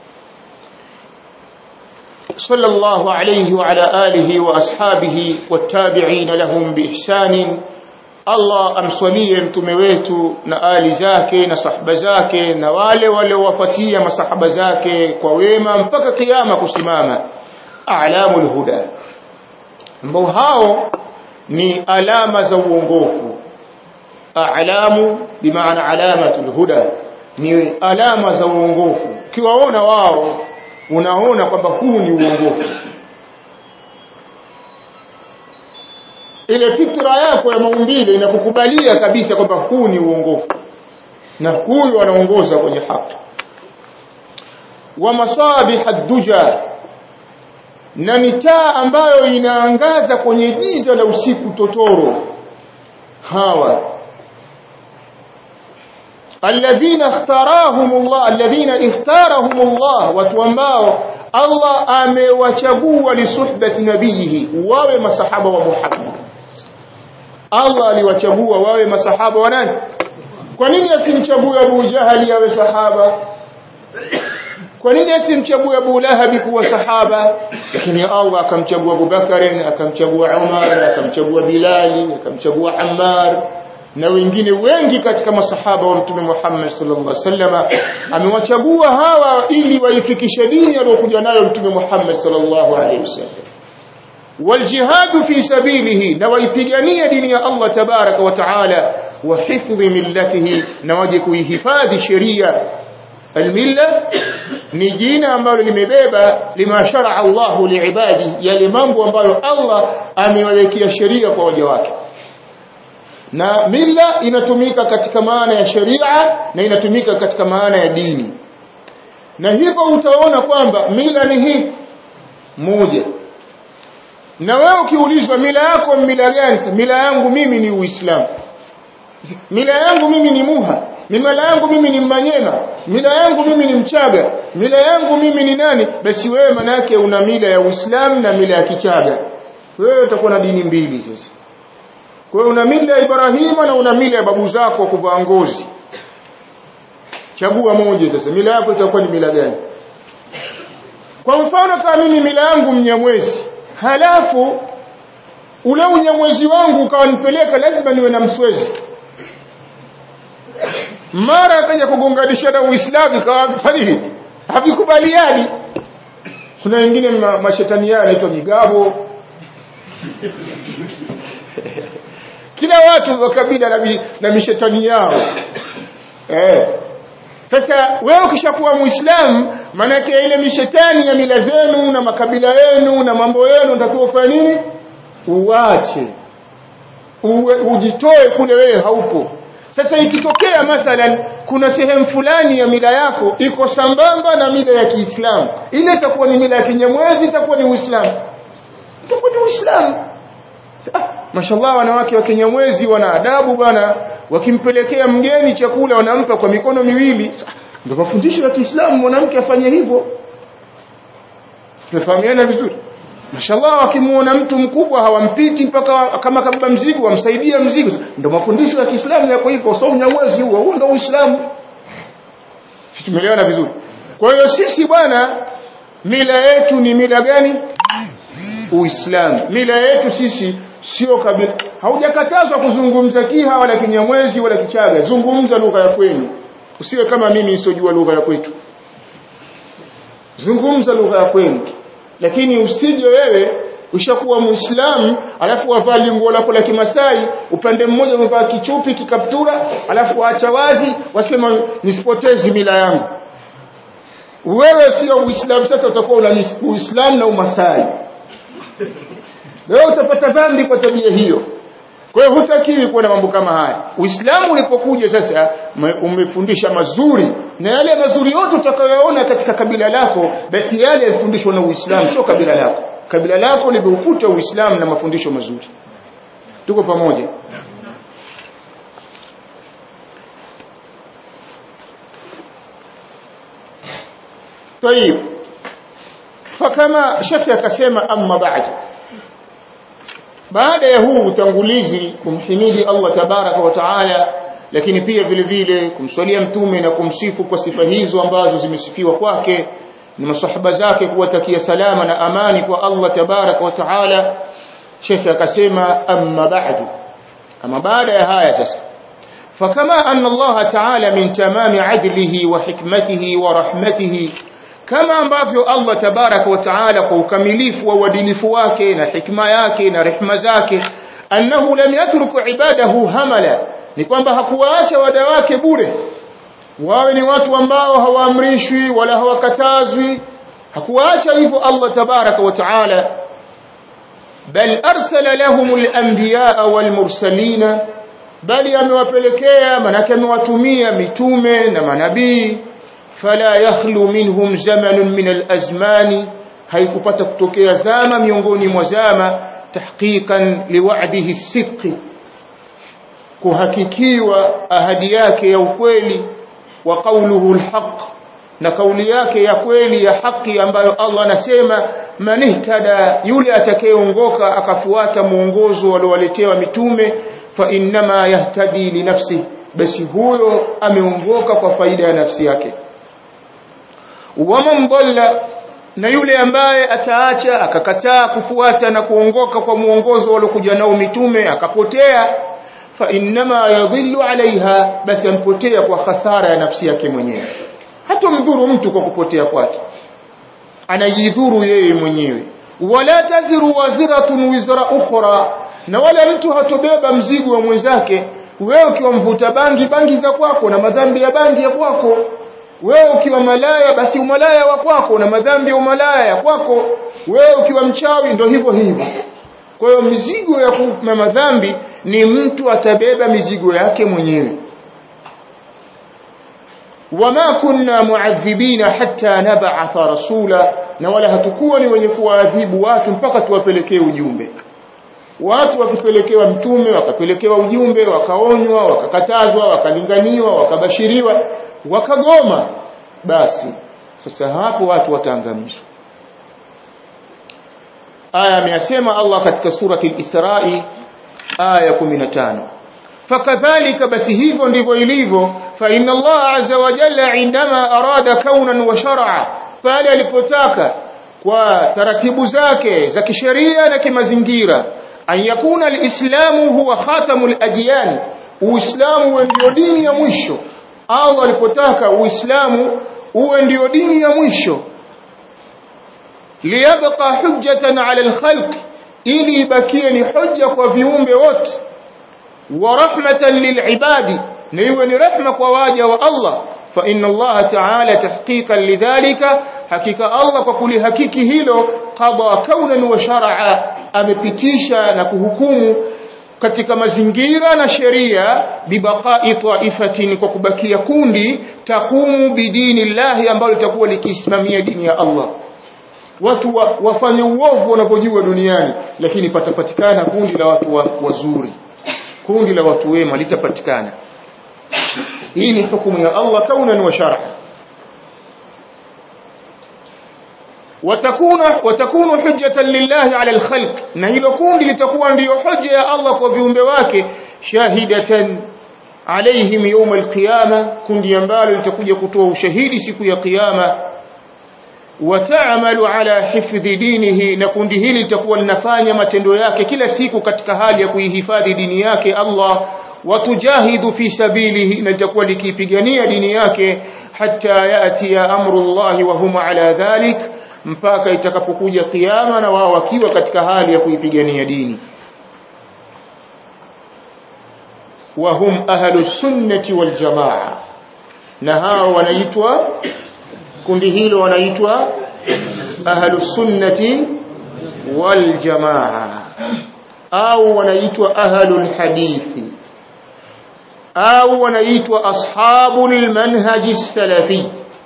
صلى الله عليه وعلى آله وأصحابه والتابعين لهم بإحسان Allah amswalie mtume wetu na ali zake na sahaba zake na wale waliowafuatia masahaba zake kwa wema mpaka kiyama kusimama a'lamul huda ambao hao ni alama za uongofu a'lamu bimaana alamatul huda ni alama za uongofu ukiwaona wao unaona kwamba huu ni uongofu ile fikra yako ya maumbile inakukubalia kabisa kwamba huu ni uongofu na huyu anaongoza kwenye haki wa masabih ad-duja na mitaa ambayo inaangaza kwenye giza la usiku totoro hawa alladhina ikhtarahumullah alladhina ikhtarahumullah watu ambao Allah amewachagua lisuhbati nabiyihi wawe masahaba wa Muhammad Allah aliwachagua wawe masahaba wa nani kwa nini asimchague Abu Jahali awe sahaba kwa nini asimchague Abu Lahab kuwa sahaba lakini Allah akamchagua Abu Bakar akamchagua Umar akamchagua Bilal akamchagua Ammar na wengine wengi katika masahaba wa Mtume Muhammad sallallahu alaihi wasallam amewachagua hawa ili waifikishe dini aliyokuja nayo Mtume Muhammad sallallahu alaihi wasallam والجهاد في سبيله نويبغانيه دين الله تبارك وتعالى وحفظ ملته نواجه kuihifadhi sheria المله ni jina ambalo limebeba lima shar'a Allah liibadi yale mambo ambayo Allah amewawekea sheria kwa waja wake na mila inatumika katika maana ya sheria na inatumika katika maana ya dini na hivyo utaona kwamba mila ni hii moja na wewe ukiulizwa mila yako mila gani mila yangu mimi ni uislamu mila yangu mimi ni muha mila yangu mimi ni manyema mila yangu mimi ni mchaga mila yangu mimi ni nani basi wewe manake una mila ya uislamu na mila ya kichaga wewe utakuwa na dini mbili sasa kwa hiyo una mila ya Ibrahima na una mila ya babu zako kuvaa ngozi chagua moja sasa mila yako itakuwa ni mila gani kwa mfano kama mimi mila yangu mnyamwezi halafu ule unyamwezi wangu ukawanipeleka lazima niwe na mswezi mara akaja kugonganisha na Uislamu ikawa fadhili havikubaliani kuna wengine ma, mashetani yao yanaitwa migabo kila watu wa kabila na, mi, na mishetani yao eh sasa wewe ukishakuwa muislamu maanake ile mishetani ya mila zenu na makabila yenu na mambo yenu unatakiwa ufanye nini uache Uwe, ujitoe kule wewe haupo sasa ikitokea mathalan kuna sehemu fulani ya mila yako iko sambamba na mila ya Kiislamu ile itakuwa ni mila ya kinyamwezi itakuwa ni Uislamu itakuwa ni Uislamu ah, mashallah wanawake wa kinyamwezi wana adabu bwana wakimpelekea mgeni chakula wanampa kwa mikono miwili ndio mafundisho ya Kiislamu mwanamke afanye hivyo tunafahamiana vizuri mashallah wakimuona mtu mkubwa hawampiti mpaka kama kabeba mzigo wamsaidia mzigo ndio mafundisho ya Kiislamu yako hivyo sio unyamwezi huo huo ndio Uislamu sisi tumeelewana vizuri kwa hiyo sisi bwana mila yetu ni mila gani Uislamu mila yetu sisi sio kabila haujakatazwa kuzungumza kiha wala kinyamwezi wala kichaga zungumza lugha ya kwenu usiwe kama mimi nisojua lugha ya kwetu zungumza lugha ya kwenu lakini usije wewe ushakuwa muislamu alafu wavaa linguo lako la kimasai upande mmoja umevaa kichupi kikaptura alafu waacha wazi wasema nisipotezi mila yangu wewe sio uislamu sasa utakuwa una uislamu na umasai wewe utapata dhambi kwa tabia hiyo kwa hiyo hutakiwi kuwa na mambo kama haya uislamu ulipokuja sasa umefundisha mazuri na yale mazuri yote utakayoona katika kabila lako basi yale yalifundishwa na uislamu sio kabila lako kabila lako limeukuta uislamu na mafundisho mazuri tuko pamoja طيب fakama shekhi akasema amma ba'du baada ya huu utangulizi kumhimidi Allah tabaraka wa taala lakini pia vile vile kumswalia mtume na kumsifu kwa sifa hizo ambazo zimesifiwa kwake na masahaba zake kuwatakia salama na amani kwa Allah tabaraka wa taala Sheikh akasema amma ba'du ama baada ya haya sasa فكما أن الله تعالى من تمام عدله وحكمته ورحمته kama ambavyo Allah tabarak wa taala kwa ukamilifu wa uadilifu wake na hikma yake na rehma zake annahu lam yatruku ibadahu hamala ni kwamba hakuwaacha wada wake bure wawe ni watu ambao hawaamrishwi wala hawakatazwi hakuwaacha hivyo Allah tabarak wa taala bal arsala lahum al-anbiya wal mursalina bali amewapelekea manake amewatumia mitume na manabii fala yakhlu minhum zamanun min al-azmani haikupata kutokea zama miongoni mwa zama tahqiqan liwa'dihi as-sidq kuhakikiwa ahadi yake ya ukweli wa qawluhu al-haq na kauli yake ya kweli ya haki ambayo Allah anasema manihtada yule atakayeongoka akafuata muongozo waliowaletewa mitume fa innama yahtadi li nafsi basi huyo ameongoka kwa faida ya nafsi yake waman dhalla na yule ambaye ataacha akakataa kufuata na kuongoka kwa muongozo waliokuja nao mitume akapotea fa innama yadhillu alaiha basi ampotea kwa hasara ya nafsi yake mwenyewe hata mdhuru mtu kwa kupotea kwake anajidhuru yeye mwenyewe wala taziru waziratun wizra ukhra na wala mtu hatobeba mzigo wa mwenzake wewe ukiwa mvuta bangi bangi za kwako na madhambi ya bangi ya kwako wewe ukiwa malaya basi umalaya wa kwako na madhambi ya umalaya ya kwako wewe ukiwa mchawi ndo hivyo hivyo kwa hiyo mizigo ya kuma madhambi ni mtu atabeba mizigo yake mwenyewe wama kunna muadhibina hatta nab'atha rasula na wala hatukuwa ni wenye kuwaadhibu watu mpaka tuwapelekee ujumbe watu wakipelekewa mtume wakapelekewa ujumbe wakaonywa wakakatazwa wakalinganiwa wakabashiriwa wakagoma basi sasa hapo watu wataangamizwa aya ameyasema Allah katika surati al-Isra'i aya 15 fakadhalika basi hivyo ndivyo ilivyo fa inna Allah azza wa jalla indama arada kaunan wa shar'a pale alipotaka kwa taratibu zake za kisheria na kimazingira an yakuna alislamu huwa khatamul adyan uislamu ndio dini ya mwisho au alipotaka uislamu uwe ndio dini ya mwisho liyabqa hujjatan ala alkhalq ili ibakie ni hujja kwa viumbe wote wa rahmatan lilibadi na iwe ni rehma kwa waja wa Allah fa inna Allah ta'ala tahqiqan lidhalika hakika Allah kwa kulihakiki hilo qada kaunan wa shar'a amepitisha na kuhukumu katika mazingira na sheria bibaqa'i ta'ifatin kwa kubakia kundi takumu bidini llahi ambalo litakuwa likisimamia dini ya Allah watu wa, wafanye uovu wanapojua duniani lakini patapatikana kundi la watu wa, wazuri kundi la watu wema litapatikana hii ni hukumu ya Allah kaunan wa shar'a وتكون وتكون حجة لله على الخلق na hilo kundi litakuwa ndiyo hoja ya Allah kwa viumbe wake shahidatan alaihim yawm alqiyama kundi ambalo litakuja kutoa ushahidi siku ya kiyama wataamalu ala hifdhi dinihi na kundi hili litakuwa linafanya matendo yake kila siku katika hali ya kuihifadhi dini yake Allah watujahidu fi sabilihi na litakuwa likipigania dini yake hatta yati amru Allah wa hum ala dhalik mpaka itakapokuja kiyama na wao wakiwa katika hali ya kuipigania dini wa hum ahlu sunnati wal jamaa na hao wanaitwa kundi hilo wanaitwa ahlu sunnati wal jamaa au wanaitwa ahlul hadithi au wanaitwa ashabul manhaji salafi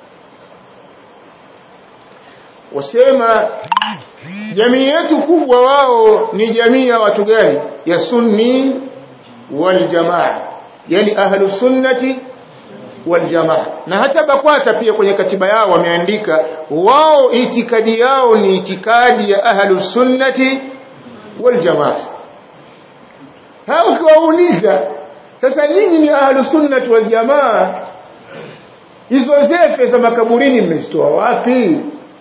wasema jamii yetu kubwa wao ni jamii ya watu gani ya sunni wal jamaa yani ahlu sunnati wal jamaa na hata bakwata pia kwenye katiba yao wameandika wao itikadi yao ni itikadi ya ahlus sunnati wal jamaa hao ukiwauliza sasa nyinyi ni ahlus sunnati wal jamaa hizo zefe za makaburini mmezitoa wapi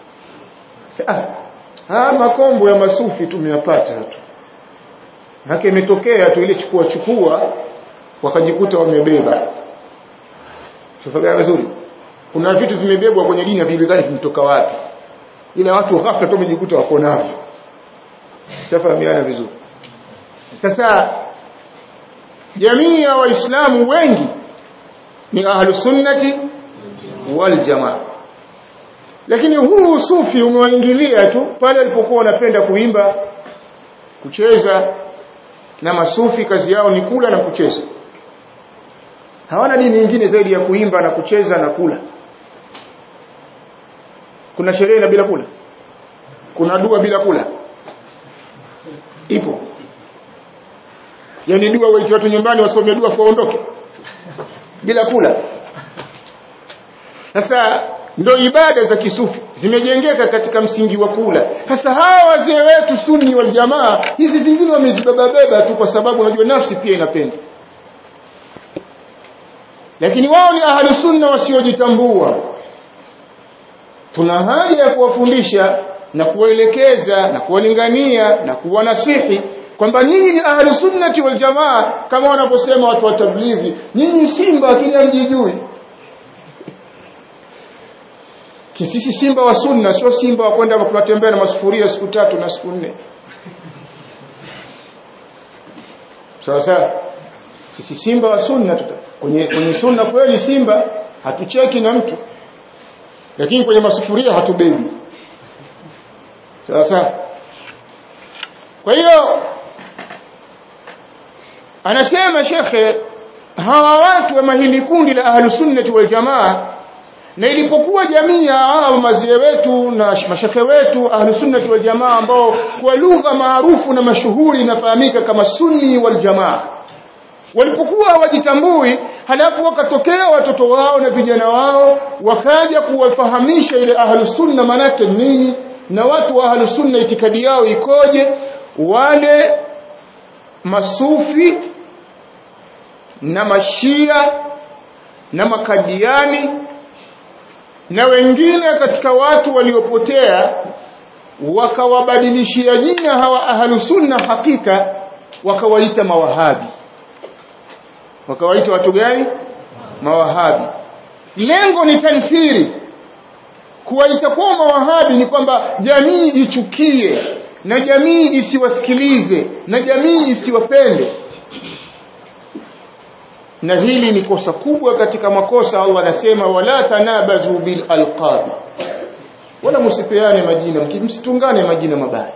ah makombo ya masufi tumeyapata tu haki imetokea tu ile chukua chukua wakajikuta wamebeba Tufahamu vizuri. Kuna vitu vimebebwa kwenye dini havijulikani vimetoka wapi. Ila watu ghafla tu wamejikuta wako navyo. Safahamiana vizuri. Sasa jamii ya waislamu wengi ni ahlus sunnati wal jamaa. Lakini huu sufi umewaingilia tu pale alipokuwa wanapenda kuimba, kucheza na masufi kazi yao ni kula na kucheza hawana dini nyingine zaidi ya kuimba na kucheza na kula kuna sherehe na bila kula kuna dua bila kula ipo yani dua waiti watu nyumbani wasome dua kuondoke bila kula sasa ndo ibada za kisufi zimejengeka katika msingi wa kula sasa hawa wazee wetu sunni wal jamaa hizi zingine wamezibebabeba tu kwa sababu unajua nafsi pia inapenda lakini wao ni ahlu sunna wasiojitambua tuna haja ya kuwafundisha na kuwaelekeza na kuwalingania na kuwanasihi kwamba ninyi ni ahlu sunnati wal jamaa kama wanaposema watu wa tablighi nyinyi simba lakini hamjijui kisisi simba wa sunna sio simba wa kwenda kutembea na masufuria siku tatu na siku nne sawa sawa sisi simba wa sunna tuta kwenye kwenye sunna kweli simba hatucheki na mtu lakini kwenye masufuria hatubebi sawa sawa kwa hiyo anasema shekhe hawa watu wa mahili kundi la ahlus sunnati wal jamaa na ilipokuwa jamii ya hao mazee wetu na mashekhe wetu ahlus sunnati wal jamaa ambao kwa lugha maarufu na mashuhuri inafahamika kama sunni wal jamaa walipokuwa hawajitambui halafu wakatokea watoto wao na vijana wao wakaja kuwafahamisha ile ahlus sunna manake nini na watu wa ahlus sunna itikadi yao ikoje wale masufi na mashia na makadiani na wengine katika watu waliopotea wakawabadilishia jina hawa ahlusunna hakika wakawaita mawahabi wakawaita watu gani mawahabi lengo ni tanfiri kuwaita kwa mawahabi ni kwamba jamii ichukie na jamii isiwasikilize na jamii isiwapende na hili ni kosa kubwa katika makosa Allah anasema wala tanabazu bil alqab wala msipeane majina msitungane majina mabaya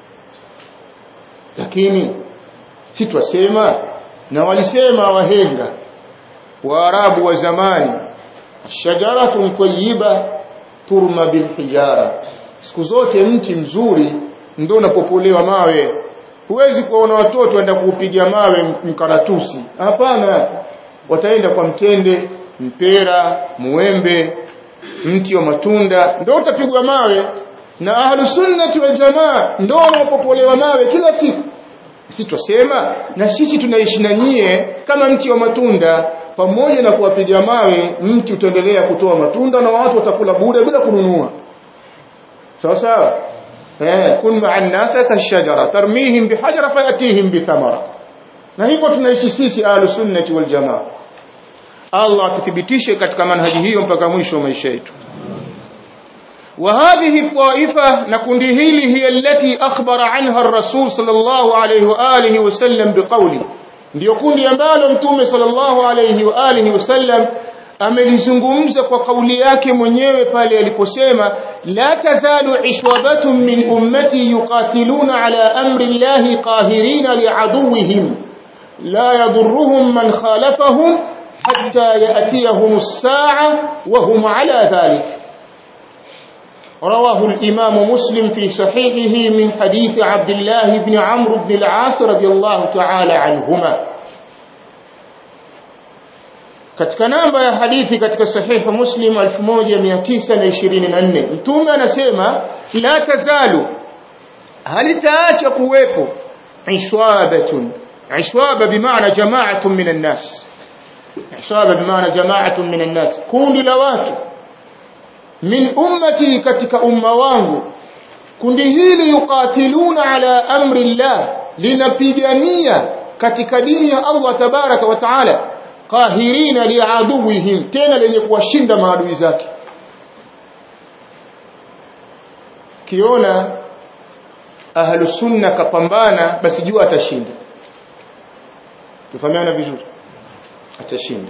lakini si twasema na walisema wahenga waarabu wa zamani shajaratun tayyiba turma bil hijara siku zote mti mzuri ndio unapopolewa mawe huwezi kuona watoto waenda kuupiga mawe mkaratusi hapana wataenda kwa mtende mpera muembe mti wa matunda ndio utapigwa mawe na ahlus sunnati wal jamaa ndio wanapopolewa mawe kila siku sisi twasema na sisi tunaishi na nyie kama mti wa matunda pamoja na kuwapiga mawe mti utaendelea kutoa matunda na watu watakula bure bila kununua sawa sawa eh kun ma'an nasa kashajara tarmihim bihajara fayatihim bithamara na hivyo tunaishi sisi ahlus sunnati wal jamaa Allah akithibitishe katika manhaji hiyo mpaka mwisho wa maisha yetu وهذه الطائفة نكون هذه هي التي أخبر عنها الرسول صلى الله عليه وآله وسلم بقوله ndio kundi ambalo mtume sallallahu alayhi wa alihi wasallam amelizungumza kwa kauli yake mwenyewe pale aliposema la tazalu ishwabatun min ummati yuqatiluna ala amri llahi qahirina liaduwihim la yadurruhum man khalafahum hatta yatiyahum as-sa'a wa hum ala dhalik رواه الإمام مسلم في صحيحه من حديث عبد الله بن عمرو بن العاص رضي الله تعالى عنهما katika namba ya hadithi katika sahihi muslim 1924 mtume anasema la tazalu halitaacha kuwepo ishwabatun ishwaba bimaana jama'atun minan nas ishwaba bimaana jama'atun minan nas kundi la watu min ummati katika umma wangu kundi hili yuqatiluna ala amri llah linapigania katika dini ya Allah tabaraka wa taala qahirina liaduwihim tena lenye kuwashinda maadui zake kiona ahlu sunna kapambana basi jua atashinda tufahamiana vizuri atashinda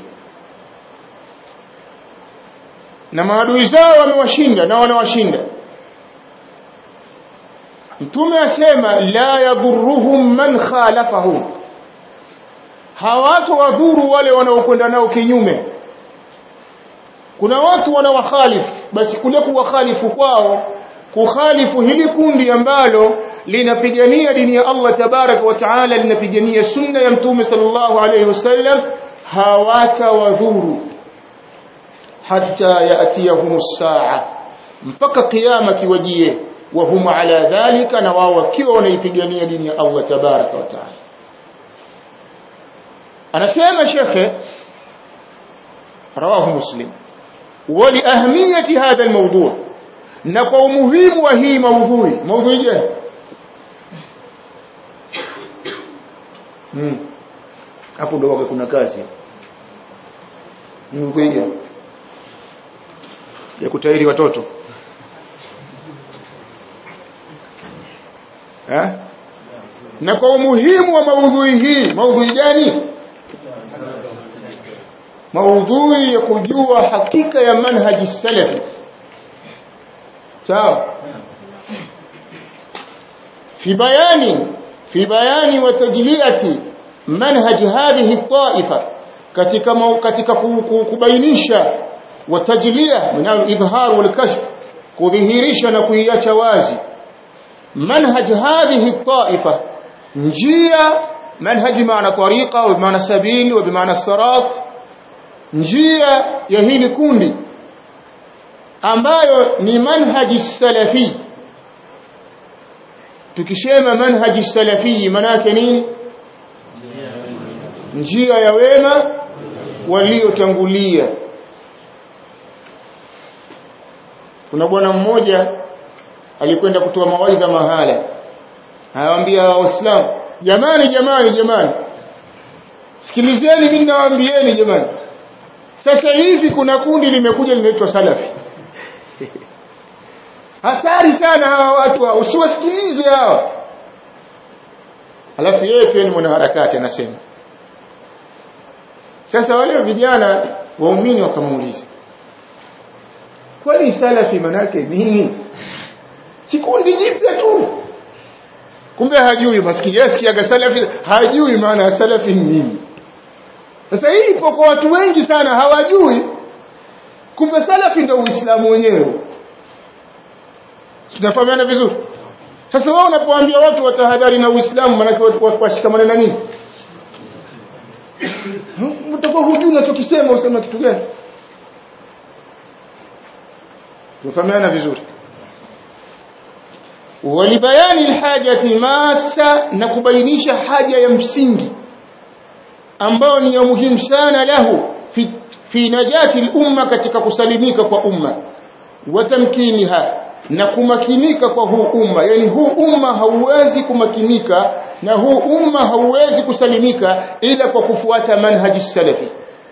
na maadui zao wamewashinda na wanawashinda mtume asema la yadhurruhum man khalafahum hawatowadhuru wale wanaokwenda nao kinyume kuna watu wanawakhalifu basi kule kuwakhalifu kwao kukhalifu hili kundi ambalo linapigania dini ya Allah tabaraka wa taala linapigania sunna ya mtume sallallahu alayhi wasallam hawatawadhuru hatta yatiyahum saa mpaka kiyama kiwajie wa hum ala dhalika na wao wakiwa wanaipigania dini ya Allah tabaraka wa taala anasema shekhe rawahu muslim ولأهمية هذا الموضوع نقو مهم وهي موضوع موضوع جاء hapo ndo wake kuna kazi mkuiga ya kutairi watoto ha? na kwa umuhimu wa maudhui hii maudhui gani maudhui ya kujua hakika ya manhaji salafi sawa fi bayani fi bayani wa tajliyati manhaj hadhihi taifa katika katika kubainisha wa tajliya min al-idhhar wal kashf kudhihirisha na kuiacha wazi manhaj hadhihi taifa njia manhaj maana tariqa wa maana sabil wa maana sirat njia ya hili kundi ambayo ni manhaji salafi tukisema manhaji salafi manake nini njia ya wema waliotangulia kuna bwana mmoja alikwenda kutoa mawaidha mahala anawaambia waislamu jamani jamani jamani sikilizeni mimi nawaambieni jamani sasa hivi kuna kundi limekuja linaitwa salafi hatari sana hawa watu usiwasikilize hawa alafu yeye pia ni mwanaharakati anasema sasa wale vijana waumini wakamuuliza kwani salafi manake nini si kundi jipya tu kumbe hajui maskini yasikiaga salafi hajui maana ya salafi ni nini sasa hii ipo kwa watu wengi sana hawajui kumbe salafi ndio uislamu wenyewe tunafahamiana vizuri sasa wao unapoambia watu watahadhari na uislamu maana watu washikamane na nini utakuwa hujui unachokisema usema kitu gani tunafahamiana vizuri walibayani alhajati masa na kubainisha haja ya msingi ambao ni ya muhimu sana lahu fi, fi najati al-umma katika kusalimika kwa umma watamkiniha na kumakinika kwa huu umma yani huu umma hauwezi kumakinika na huu umma hauwezi kusalimika ila kwa kufuata manhaji salafi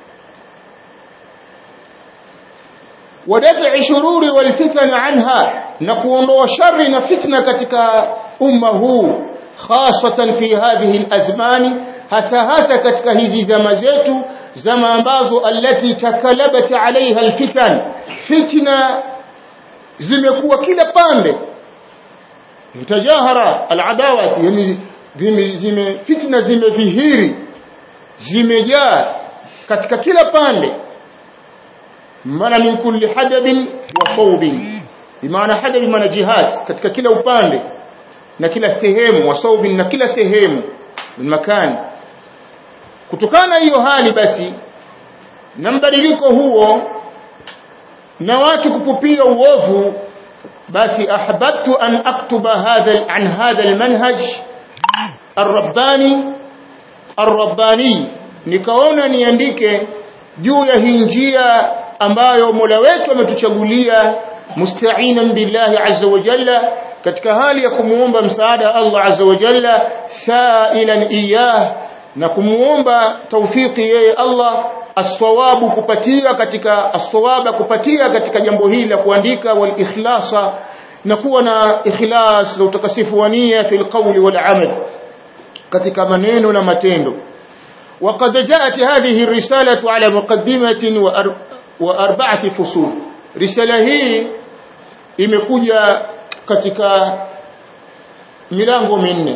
ودفع شرور والفتن عنها نكون وشر نفتنة katika umma huu خاصة في هذه الأزمان hasa hasa katika hizi zama zetu zama ambazo allati takalabat alaiha alfitan fitna zimekuwa kila pande mtajahara aladawati yani zime fitna zimedhihiri zimejaa katika kila pande maana min kulli hadabin wa thawbin bimaana hadabi maana jihad katika kila upande na kila sehemu wa thawbin na kila sehemu min makani kutokana hiyo hali basi na mbadiliko huo na watu kupupia uovu basi ahbabtu an aktuba hadha an hadha almanhaj arrabbani arrabbani nikaona niandike juu ya hii njia ambayo Mola wetu ametuchagulia musta'inan billahi azza wa jalla katika hali ya kumuomba msaada Allah azza wa jalla sa'ilan iyah na kumuomba taufiki yeye Allah aswawabu kupatia katika aswaba kupatia katika jambo hili la kuandika wal ikhlasa na kuwa na ikhlas na utakasifu wa nia fil qawli wal amal katika maneno na matendo وقد جاءت هذه الرسالة على مقدمة وأربعة فصول رسالة هي imekuja katika milango minne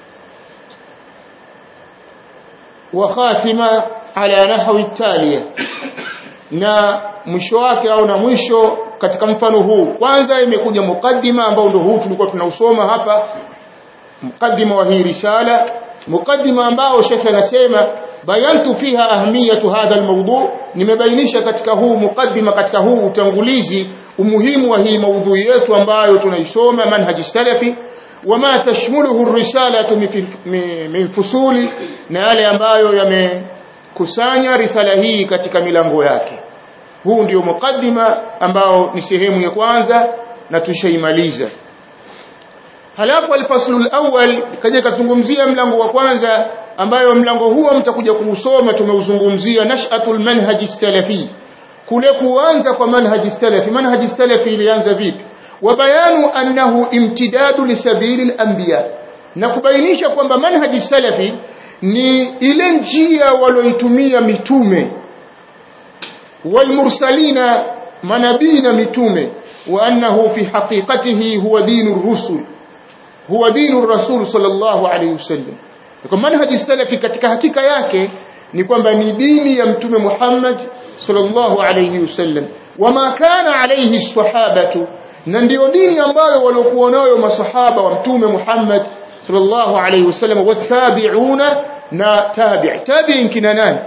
wa khatima ala nahwi taliya na mwisho wake au na mwisho katika mfano huu kwanza imekuja mukaddima ambao ndio huu tulikuwa tunausoma hapa mukaddima wa hii risala mukaddima ambao shekhe anasema bayantu fiha ahmiyatu hadha almawdu nimebainisha katika huu mukaddima katika huu utangulizi umuhimu wa hii maudhui yetu ambayo tunaisoma manhaji salafi wama tashmuluhu risalatu min fusuli na yale ambayo yamekusanya risala hii katika milango yake huu ndio mukaddima ambao ni sehemu ya kwanza na tushaimaliza halafu alfaslu alawwal kaja kazungumzia mlango wa kwanza ambayo mlango huo mtakuja kuusoma tumeuzungumzia nash'atul manhaji salafi kule kuanza kwa manhaji salafi manhaji salafi ilianza vipi wa bayanu annahu imtidadu lisabili al-anbiya na kubainisha kwamba manhaji salafi ni ile njia walioitumia mitume walmursalina manabii na mitume wa annahu fi haqiqatihi huwa dinu rusul huwa dinu rasul sallallahu alayhi wasallam kwa manhaji salafi katika hakika yake ni kwamba ni dini ya mtume Muhammad sallallahu alayhi wasallam wama kana alayhi sahabatu na ndio dini ambayo waliokuwa nayo masahaba wa mtume Muhammad sallallahu alayhi wasallam watabi'una na tabi' tabi'in kina nani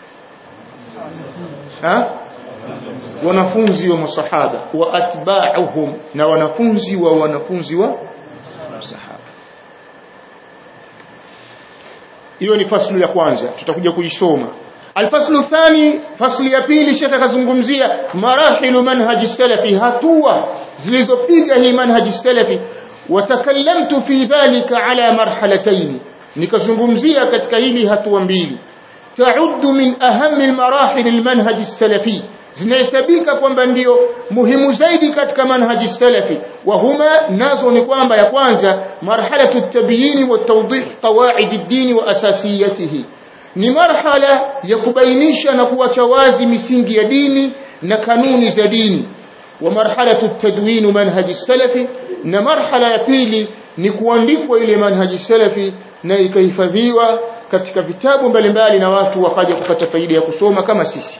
ha wanafunzi wa masahaba wa atba'uhum na wanafunzi wa wanafunzi wa masahaba hiyo ni faslu ya kwanza tutakuja kuisoma alfaslu thani fasli ya pili shekhe akazungumzia marahilu manhaji salafi hatua zilizopiga hii manhaji salafi watakallamtu fi dhalika ala marhalatayn nikazungumzia katika hili hatua mbili ta'uddu min ahammi almarahil almanhaj salafi zinahesabika kwamba ndio muhimu zaidi katika manhaji salafi wa huma nazo ni kwamba ya kwanza marhalatu at-tabyin wa tawdih qawaid ad-din wa asasiyatihi ni marhala ya kubainisha na kuacha wazi misingi ya dini na kanuni za dini wa marhalatu at-tadwin manhaji salafi na marhala ya pili ni kuandikwa ile manhaji salafi na ikahifadhiwa katika vitabu mbalimbali na watu wakaja kupata faida ya kusoma kama sisi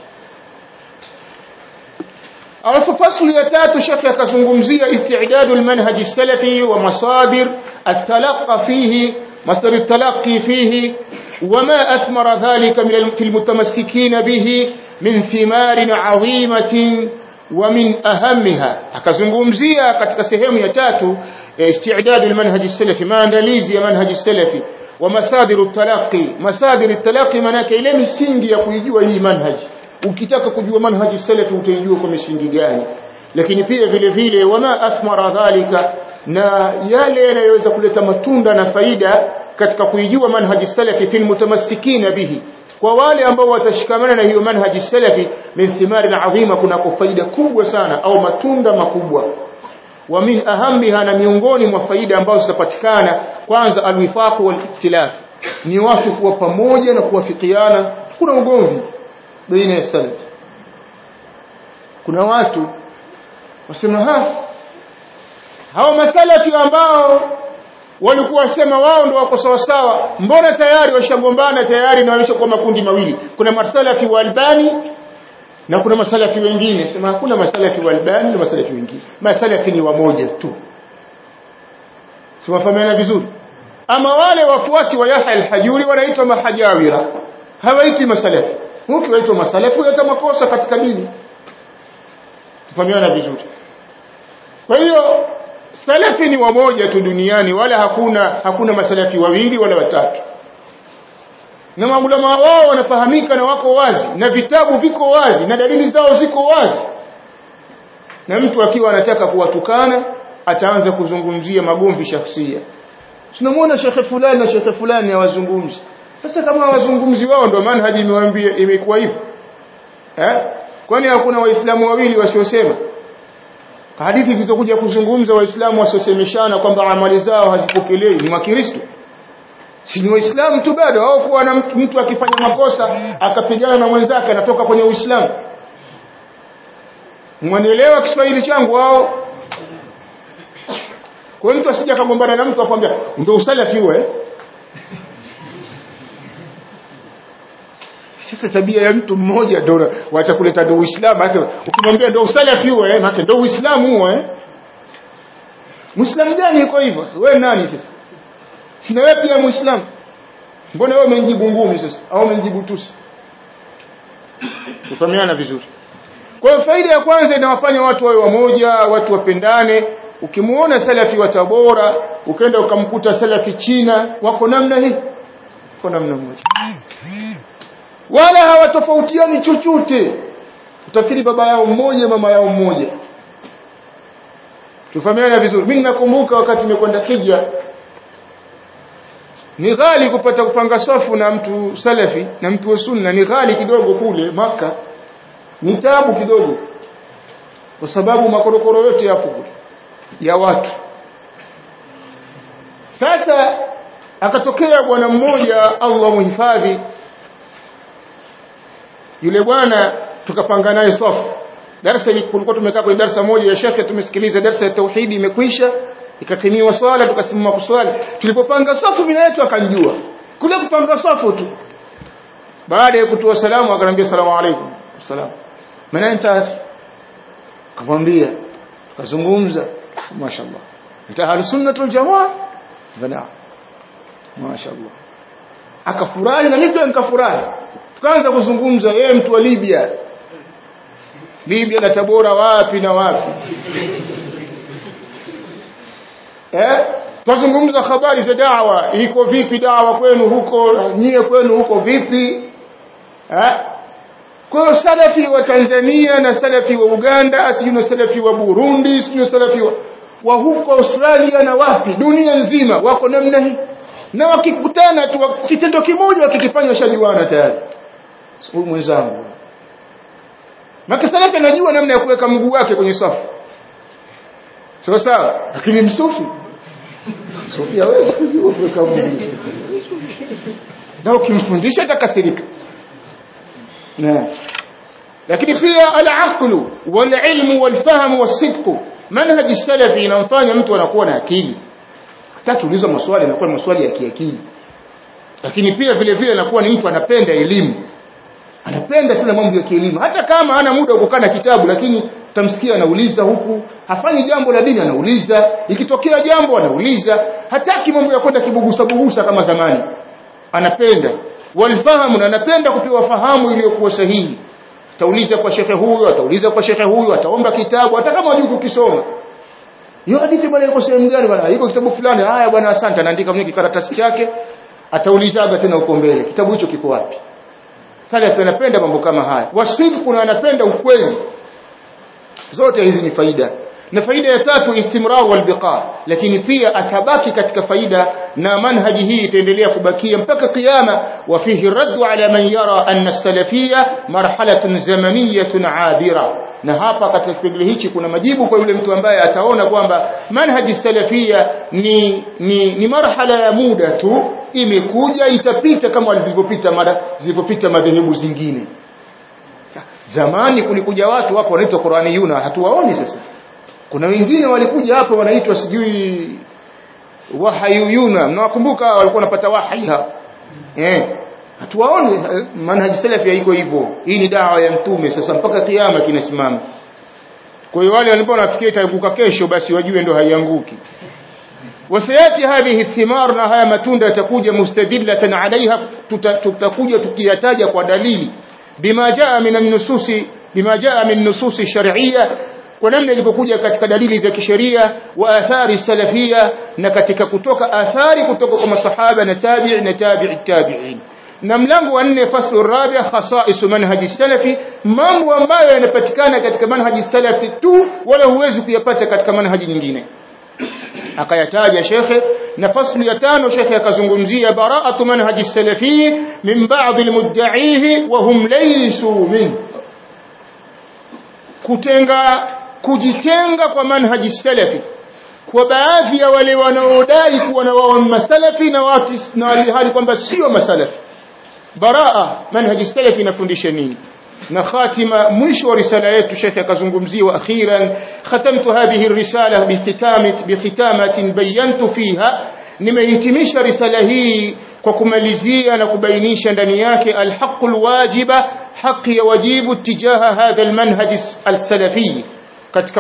alafu fasli ya tatu shekhe akazungumzia istidadu almanhaj salafi wa masadir التلقى فيه مصدر التلقي فيه وما أثمر ذلك من في المتمسكين به من ثمار عظيمة ومن أهمها akazungumzia katika sehemu ya tatu استعداد المنهج السلفي maandalizi ya manhaj salafi wa masadiru talaqi masadiru talaqi manake ile misingi ya kuijua hii manhaji ukitaka kujua manhaji salafi utaijua kwa misingi gani lakini pia vile vile wama athmara dhalika na yale yanayoweza kuleta matunda na faida katika kuijua manhaji salafi fil mutamassikina bihi kwa wale ambao watashikamana na hiyo manhaji salafi min thimari adhima kuna faida kubwa sana au matunda makubwa wa min ahamiha na miongoni mwa faida ambazo zitapatikana kwanza alwifaq wal iktilaf ni watu kuwa pamoja na kuwafikiana kuna ugomvi baina ya salaf kuna watu wasema ha hao masalafi ambao walikuwa wasema wao ndio wako sawa sawa mbona tayari washagombana tayari na wameshakuwa makundi mawili kuna masalafi wa albani na kuna masalafi wengine sema hakuna masalafi wa albani na masalafi wengine masalafi ni wamoja tu siwafahamiana vizuri ama wale wafuasi wa Yahya al-Hajuri wanaitwa mahajawira hawaiti masalafi ukiwaitwa masalafi hata makosa katika dini tufahamiana vizuri kwa hiyo salafi ni wamoja tu duniani wala hakuna hakuna masalafi wawili wala watatu na maulama wao wanafahamika na wako wazi na vitabu viko wazi na dalili zao ziko wazi na mtu akiwa anataka kuwatukana ataanza kuzungumzia magomvi shakhsia tunamwona shekhe fulani na shekhe fulani hawazungumzi sasa kama hawazungumzi wao ndio manhaji imewaambia imekuwa hivyo eh kwani hakuna waislamu wawili wasiosema hadithi zilizokuja kuzungumza waislamu wasiosemeshana kwamba amali zao hazipokelewi ni makristo si ni waislamu tu bado au kuwa na mtu, mtu akifanya makosa akapigana na mwenzake anatoka kwenye uislamu mwanielewa kiswahili changu au kwa mtu asije akagombana na mtu akwambia ndio usalafi wewe sasa tabia ya mtu mmoja ndio wacha kuleta ndio uislamu yake ukimwambia ndio usalafi wewe maana ndio uislamu wewe muislamu gani yuko hivyo wewe nani sasa sina wewe pia muislamu mbona wewe umenijibu ngumi sasa au umenijibu tusi tufahamiana vizuri kwa hiyo faida ya kwanza inawafanya watu wawe wamoja watu wapendane ukimuona salafi wa Tabora ukaenda ukamkuta salafi China wako namna hii wako namna moja wala hawatofautiani chochote utafikiri baba yao mmoja mama yao mmoja tufahamiana vizuri mimi nakumbuka wakati nimekwenda hija ni ghali kupata kupanga safu na mtu salafi na mtu wa sunna ni ghali kidogo kule maka ni tabu kidogo kwa sababu makorokoro yote yapo kule ya watu sasa akatokea bwana mmoja Allah muhifadhi yule bwana tukapanga naye safu darasa kulikuwa tumekaa kwenye darasa moja ya shekhe tumesikiliza darasa ya tauhidi imekwisha ikakimiwa swala tukasimama kuswali tulipopanga safu mimi yetu akanjua kule kupanga safu tu baada ya kutoa salamu akanambia salamu alaykum salamu maana nita akamwambia tukazungumza mashaallah nita ahli sunnatul jamaa bana mashaallah akafurahi na mimi nikafurahi tukaanza kuzungumza yeye mtu wa Libya Libya na Tabora wapi na wapi eh tuzungumza habari za dawa iko vipi dawa kwenu huko nyie kwenu huko vipi eh kwa hiyo salafi wa Tanzania na salafi wa Uganda sio na salafi wa Burundi sio salafi wa, wa huko Australia na wapi dunia nzima wako namna hii na wakikutana tu kitendo kimoja wakikifanya shajuana tayari huyu mwenzangu Maka salafi anajua namna ya kuweka mguu wake kwenye safu sawa sawa lakini msufi sufi hawezi kujua kuweka mguu na ukimfundisha atakasirika na lakini pia al-aqlu wal-ilmu wal-fahm was-sidq manhaj salafi inamfanya mtu anakuwa na akili hataki uliza maswali anakuwa maswali ya kiakili lakini pia vile vile anakuwa ni mtu anapenda elimu anapenda sana mambo ya kielimu hata kama hana muda wa kukaa na kitabu lakini utamsikia anauliza huku hafanyi jambo la dini anauliza ikitokea jambo anauliza hataki mambo ya kwenda kibugusa bugusa kama zamani anapenda walfahamu na anapenda kupewa fahamu iliyokuwa sahihi atauliza kwa shekhe huyo atauliza kwa shekhe huyo ataomba kitabu hata kama hajui kukisoma hiyo hadithi bwana iko sehemu gani bwana iko kitabu fulani haya bwana asante anaandika mwenye kikaratasi chake ataulizaga tena uko mbele kitabu hicho kiko wapi salaf anapenda mambo kama haya wasidqu na anapenda ukweli zote hizi ni faida na faida ya tatu istimrar wal biqa lakini pia atabaki katika faida na manhaji hii itaendelea kubakia mpaka kiyama wa fihi raddu ala man yara anna salafiyya marhalatun zamaniyatun abira na hapa katika kipengele hichi kuna majibu kwa yule mtu ambaye ataona kwamba manhaji salafia ni, ni, ni marhala ya muda tu imekuja itapita kama zilivyopita mara zilivyopita madhehebu zingine zamani kulikuja watu hapo wanaitwa Qur'aniyuna hatuwaoni sasa kuna wengine walikuja hapo wanaitwa sijui wahayuyuna mnawakumbuka walikuwa wanapata wahi hapo eh hatuwaoni manhaji salafi haiko hivyo hii ni dawa ya mtume sasa mpaka kiyama kinasimama kwa hiyo wale walikuwa wanafikia itaanguka kesho basi wajue ndo haianguki wasayati hadhihi thimar na haya matunda yatakuja mustadillatan alaiha tutakuja tukiyataja kwa dalili bima jaa min an-nusus bima jaa min nusus shar'iyya kwa namna ilivyokuja katika dalili za kisheria wa athari salafia na katika kutoka athari kutoka kwa masahaba na tabi'i na tabi'i tabi'in na mlango wa nne faslu rabi' khasa'is manhaji salafi mambo ambayo yanapatikana katika manhaji salafi tu wala huwezi kuyapata katika manhaji nyingine akayataja shekhe na faslu ya tano shekhe akazungumzia bara'atu manhaji salafi min ba'd almudda'ihi wa hum laysu min kutenga kujitenga kwa manhaji salafi kwa baadhi ya wale wanaodai kuwa na wao masalafi na watu na hali kwamba sio masalafi baraa manhaji salafi inafundisha nini na khatima mwisho wa risala yetu shekhe akazungumzia wa akhiran khatamtu hadhihi risala bihitamat bihitamatin bayantu fiha nimehitimisha risala hii kwa kumalizia na kubainisha ndani yake alhaqul wajiba haki ya wajibu tijaha hadha almanhaj alsalafi katika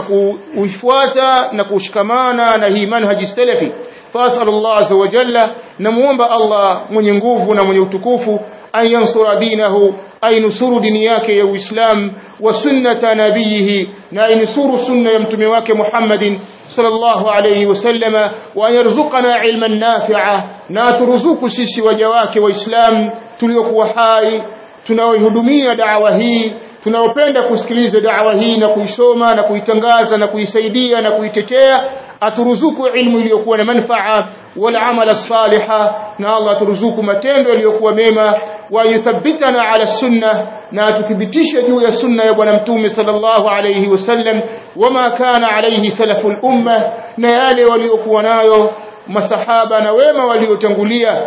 kuifuata na kushikamana na hii manhaji salafi fasal Allah azza wa jalla namuomba Allah mwenye nguvu na mwenye utukufu an yansura dinahu ainusuru dini yake ya Uislamu wa sunnata nabiyihi na ainusuru sunna ya mtume wake Muhammadin sallallahu alayhi wasallama wa yarzuqana ilman nafi'a na turuzuku sisi waja wake waislamu tuliokuwa hai tunaoihudumia da'wa hii tunaopenda kusikiliza da'wa hii na kuisoma na kuitangaza na kuisaidia na kuitetea aturuzuku ilmu iliyokuwa na manfaa wal amala saliha na Allah aturuzuku matendo yaliyokuwa mema wa yuthabbitana ala sunna na atuthibitishe juu ya sunna ya bwana mtume sallallahu alayhi wasallam wama kana alayhi salaful umma na yale waliokuwa nayo masahaba na wema waliotangulia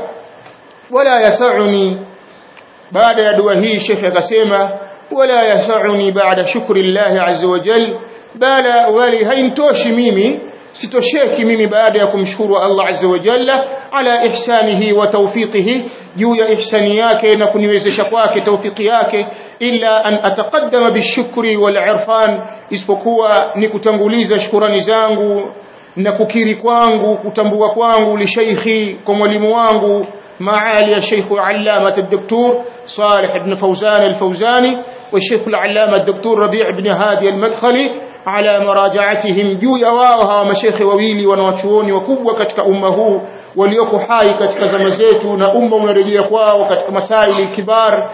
wala yasauni baada ya dua hii shekhe akasema wala yasauni baada shukri llahi azza wa jal bala wali haintoshi mimi sitosheki mimi baada ya kumshukuru Allah azza wa jalla ala ihsanihi wa tawfiqihi juu ya ihsani yake na kuniwezesha kwake tawfiki yake illa an ataqaddama bishukri wal irfan isipokuwa ni kutanguliza shukurani zangu na kukiri kwangu kutambua kwangu li sheikhi kwa mwalimu wangu معالي الشيخ علامة الدكتور صالح بن فوزان الفوزاني والشيخ العلامة الدكتور ربيع بن هادي المدخلي على مراجعتهم juu ya wao hawa mashekhe wawili wanawachuoni wakubwa katika umma huu walioko hai katika zama zetu na umma unarejea kwao katika masaili kibar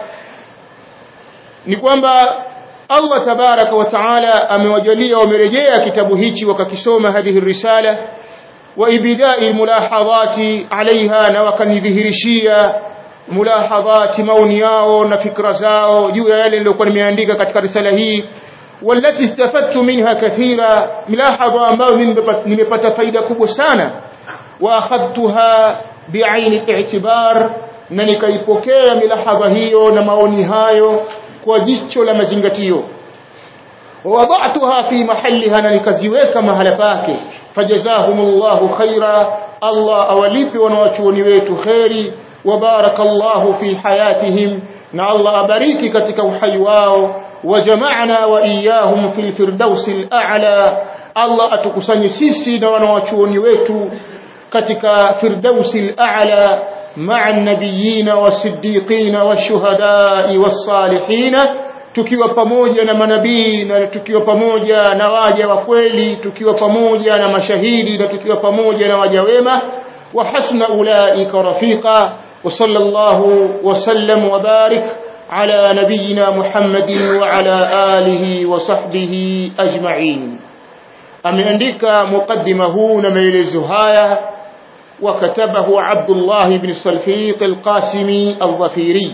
ni kwamba Allah tabaraka wa taala amewajalia wamerejea kitabu hichi wakakisoma hadhihi risala wa ibidai mulahadhati alaiha na wakanidhihirishia mulahadhati maoni yao na fikra zao juu ya yale niliyokuwa nimeandika katika risala hii والتي استفدت منها كثيرا ملاحظه ambayo nimepata faida kubwa sana واخذتها بعين الاعتبار na nikaipokea milahadha hiyo na maoni hayo kwa jicho la mazingatio ووضعتها في محلها na nikaziweka mahala pake fajazahumullahu khaira Allah awalipi wanawachuoni wetu khairi wabarakallahu fi hayatihim na Allah abariki katika uhai wao وجمعنا وإياهم في الفردوس الأعلى الله أتكسني سيسي ونواتشوني ويتو كتك فردوس الأعلى مع النبيين والصديقين والشهداء والصالحين tukiwa pamoja na manabii na tukiwa pamoja na waja wa kweli tukiwa pamoja na mashahidi na tukiwa pamoja na waja wema wa hasna ulaika rafiqa wa sallallahu wa sallam wa barik على نبينا محمد وعلى آله وصحبه أجمعين ameandika mukaddima huu na maelezo haya wakatabahu Abdullah ibn Salfiq al-Qasimi al-Dhafiri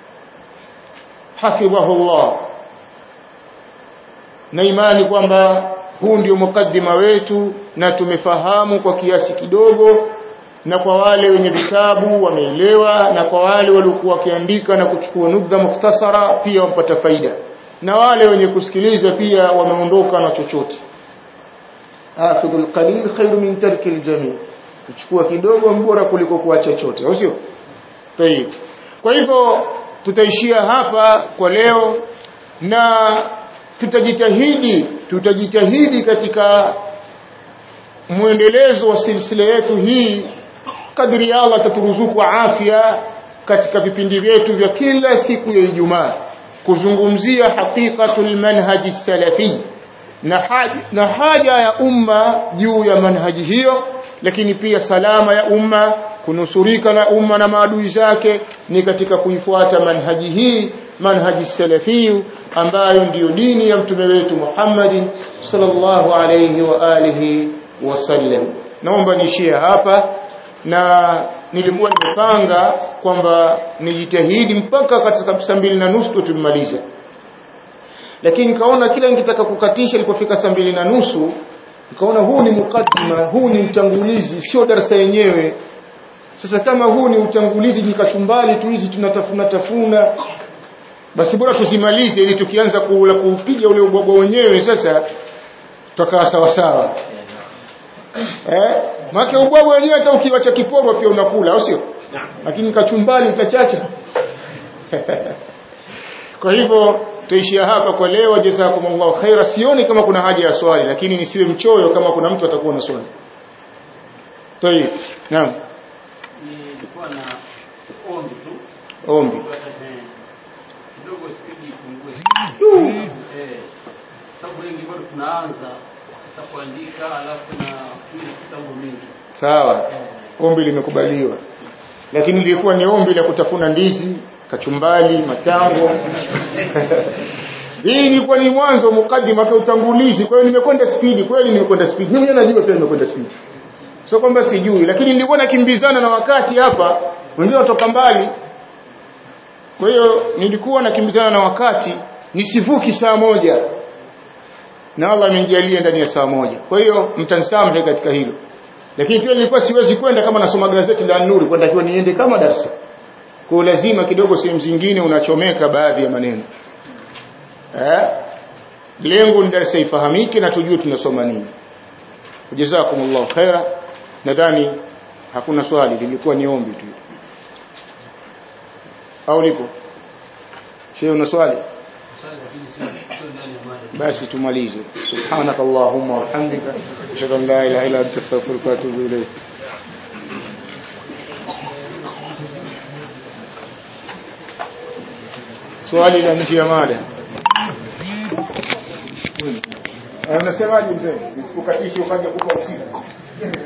hafidhahu Allah na imani kwamba huu ndio mukaddima wetu na tumefahamu kwa kiasi kidogo na kwa wale wenye vitabu wameelewa na kwa wale waliokuwa wakiandika na kuchukua nukta mukhtasara pia wapata faida na wale wenye kusikiliza pia wameondoka na chochote akhudhul qalil khairu min tarki aljami kuchukua kidogo bora kuliko kuacha chochote au sio tayib kwa hivyo tutaishia hapa kwa leo na tutajitahidi tutajitahidi katika mwendelezo wa silsila yetu hii kadri Allah ataturuzuku afya katika vipindi vyetu vya kila siku ya Ijumaa kuzungumzia haqiqatul manhaji salafi na haja, na haja ya umma juu ya manhaji hiyo lakini pia salama ya umma kunusurika na umma na maadui zake ni katika kuifuata manhaji hii manhaji salafi ambayo ndiyo dini ya mtume wetu Muhammadin sallallahu alayhi wa alihi wasallam naomba niishie hapa na nilikuwa nimepanga kwamba nijitahidi mpaka katika saa mbili na nusu tumalize lakini nikaona kila nikitaka kukatisha ilipofika saa mbili na nusu nikaona huu ni mukaddima huu ni utangulizi sio darasa yenyewe sasa kama huu ni utangulizi nikachumbali tu hizi tunatafuna tafuna basi bora tusimalize ili tukianza kula kuupiga ule ubwabwa wenyewe sasa tutakaa sawa sawa eh maana ubwabwa wenyewe hata ukiwacha kiporwa pia unakula au sio lakini kachumbali itachacha kwa hivyo tuishia hapa kwa leo jazakumullahu khaira sioni kama kuna haja ya swali lakini nisiwe mchoyo kama kuna mtu atakuwa na swali tayeb naam nilikuwa na ombi tu ombi Eh, kidogo spidi ipungue Eh, sababu wengi bado tunaanza sasa kuandika alafu na kutumia vitabu mingi sawa ombi limekubaliwa lakini lilikuwa ni ombi la kutafuna ndizi kachumbali matango hii ilikuwa ni mwanzo mukaddima kwa utangulizi kwa hiyo nimekwenda spidi kweli nimekwenda spidi mimi mwenyewe najua pia nimekwenda spidi sio kwamba sijui lakini nilikuwa nakimbizana na wakati hapa wengine watoka mbali kwa hiyo nilikuwa nakimbizana na wakati nisivuki saa moja na Allah amenijalia ndani ya saa moja kwa hiyo mtanisamehe katika hilo lakini pia nilikuwa siwezi kwenda kama nasoma gazeti la Nuru kwenda kiwa niende kama darasa kwa lazima kidogo sehemu zingine unachomeka baadhi ya maneno eh lengo ni darasa ifahamike na tujue tunasoma nini jazakumullahu khaira nadhani hakuna swali lilikuwa ni ombi tu au lipo shehe una swali Sasa lakini sio sio ndani ya mada basi tumalize subhanak allahumma wa bihamdika ashhadu an la ilaha illa anta astaghfiruka wa atubu ilayk swali la nje ya mada unasemaje mzee nisikukatishe ukaja kupa usiku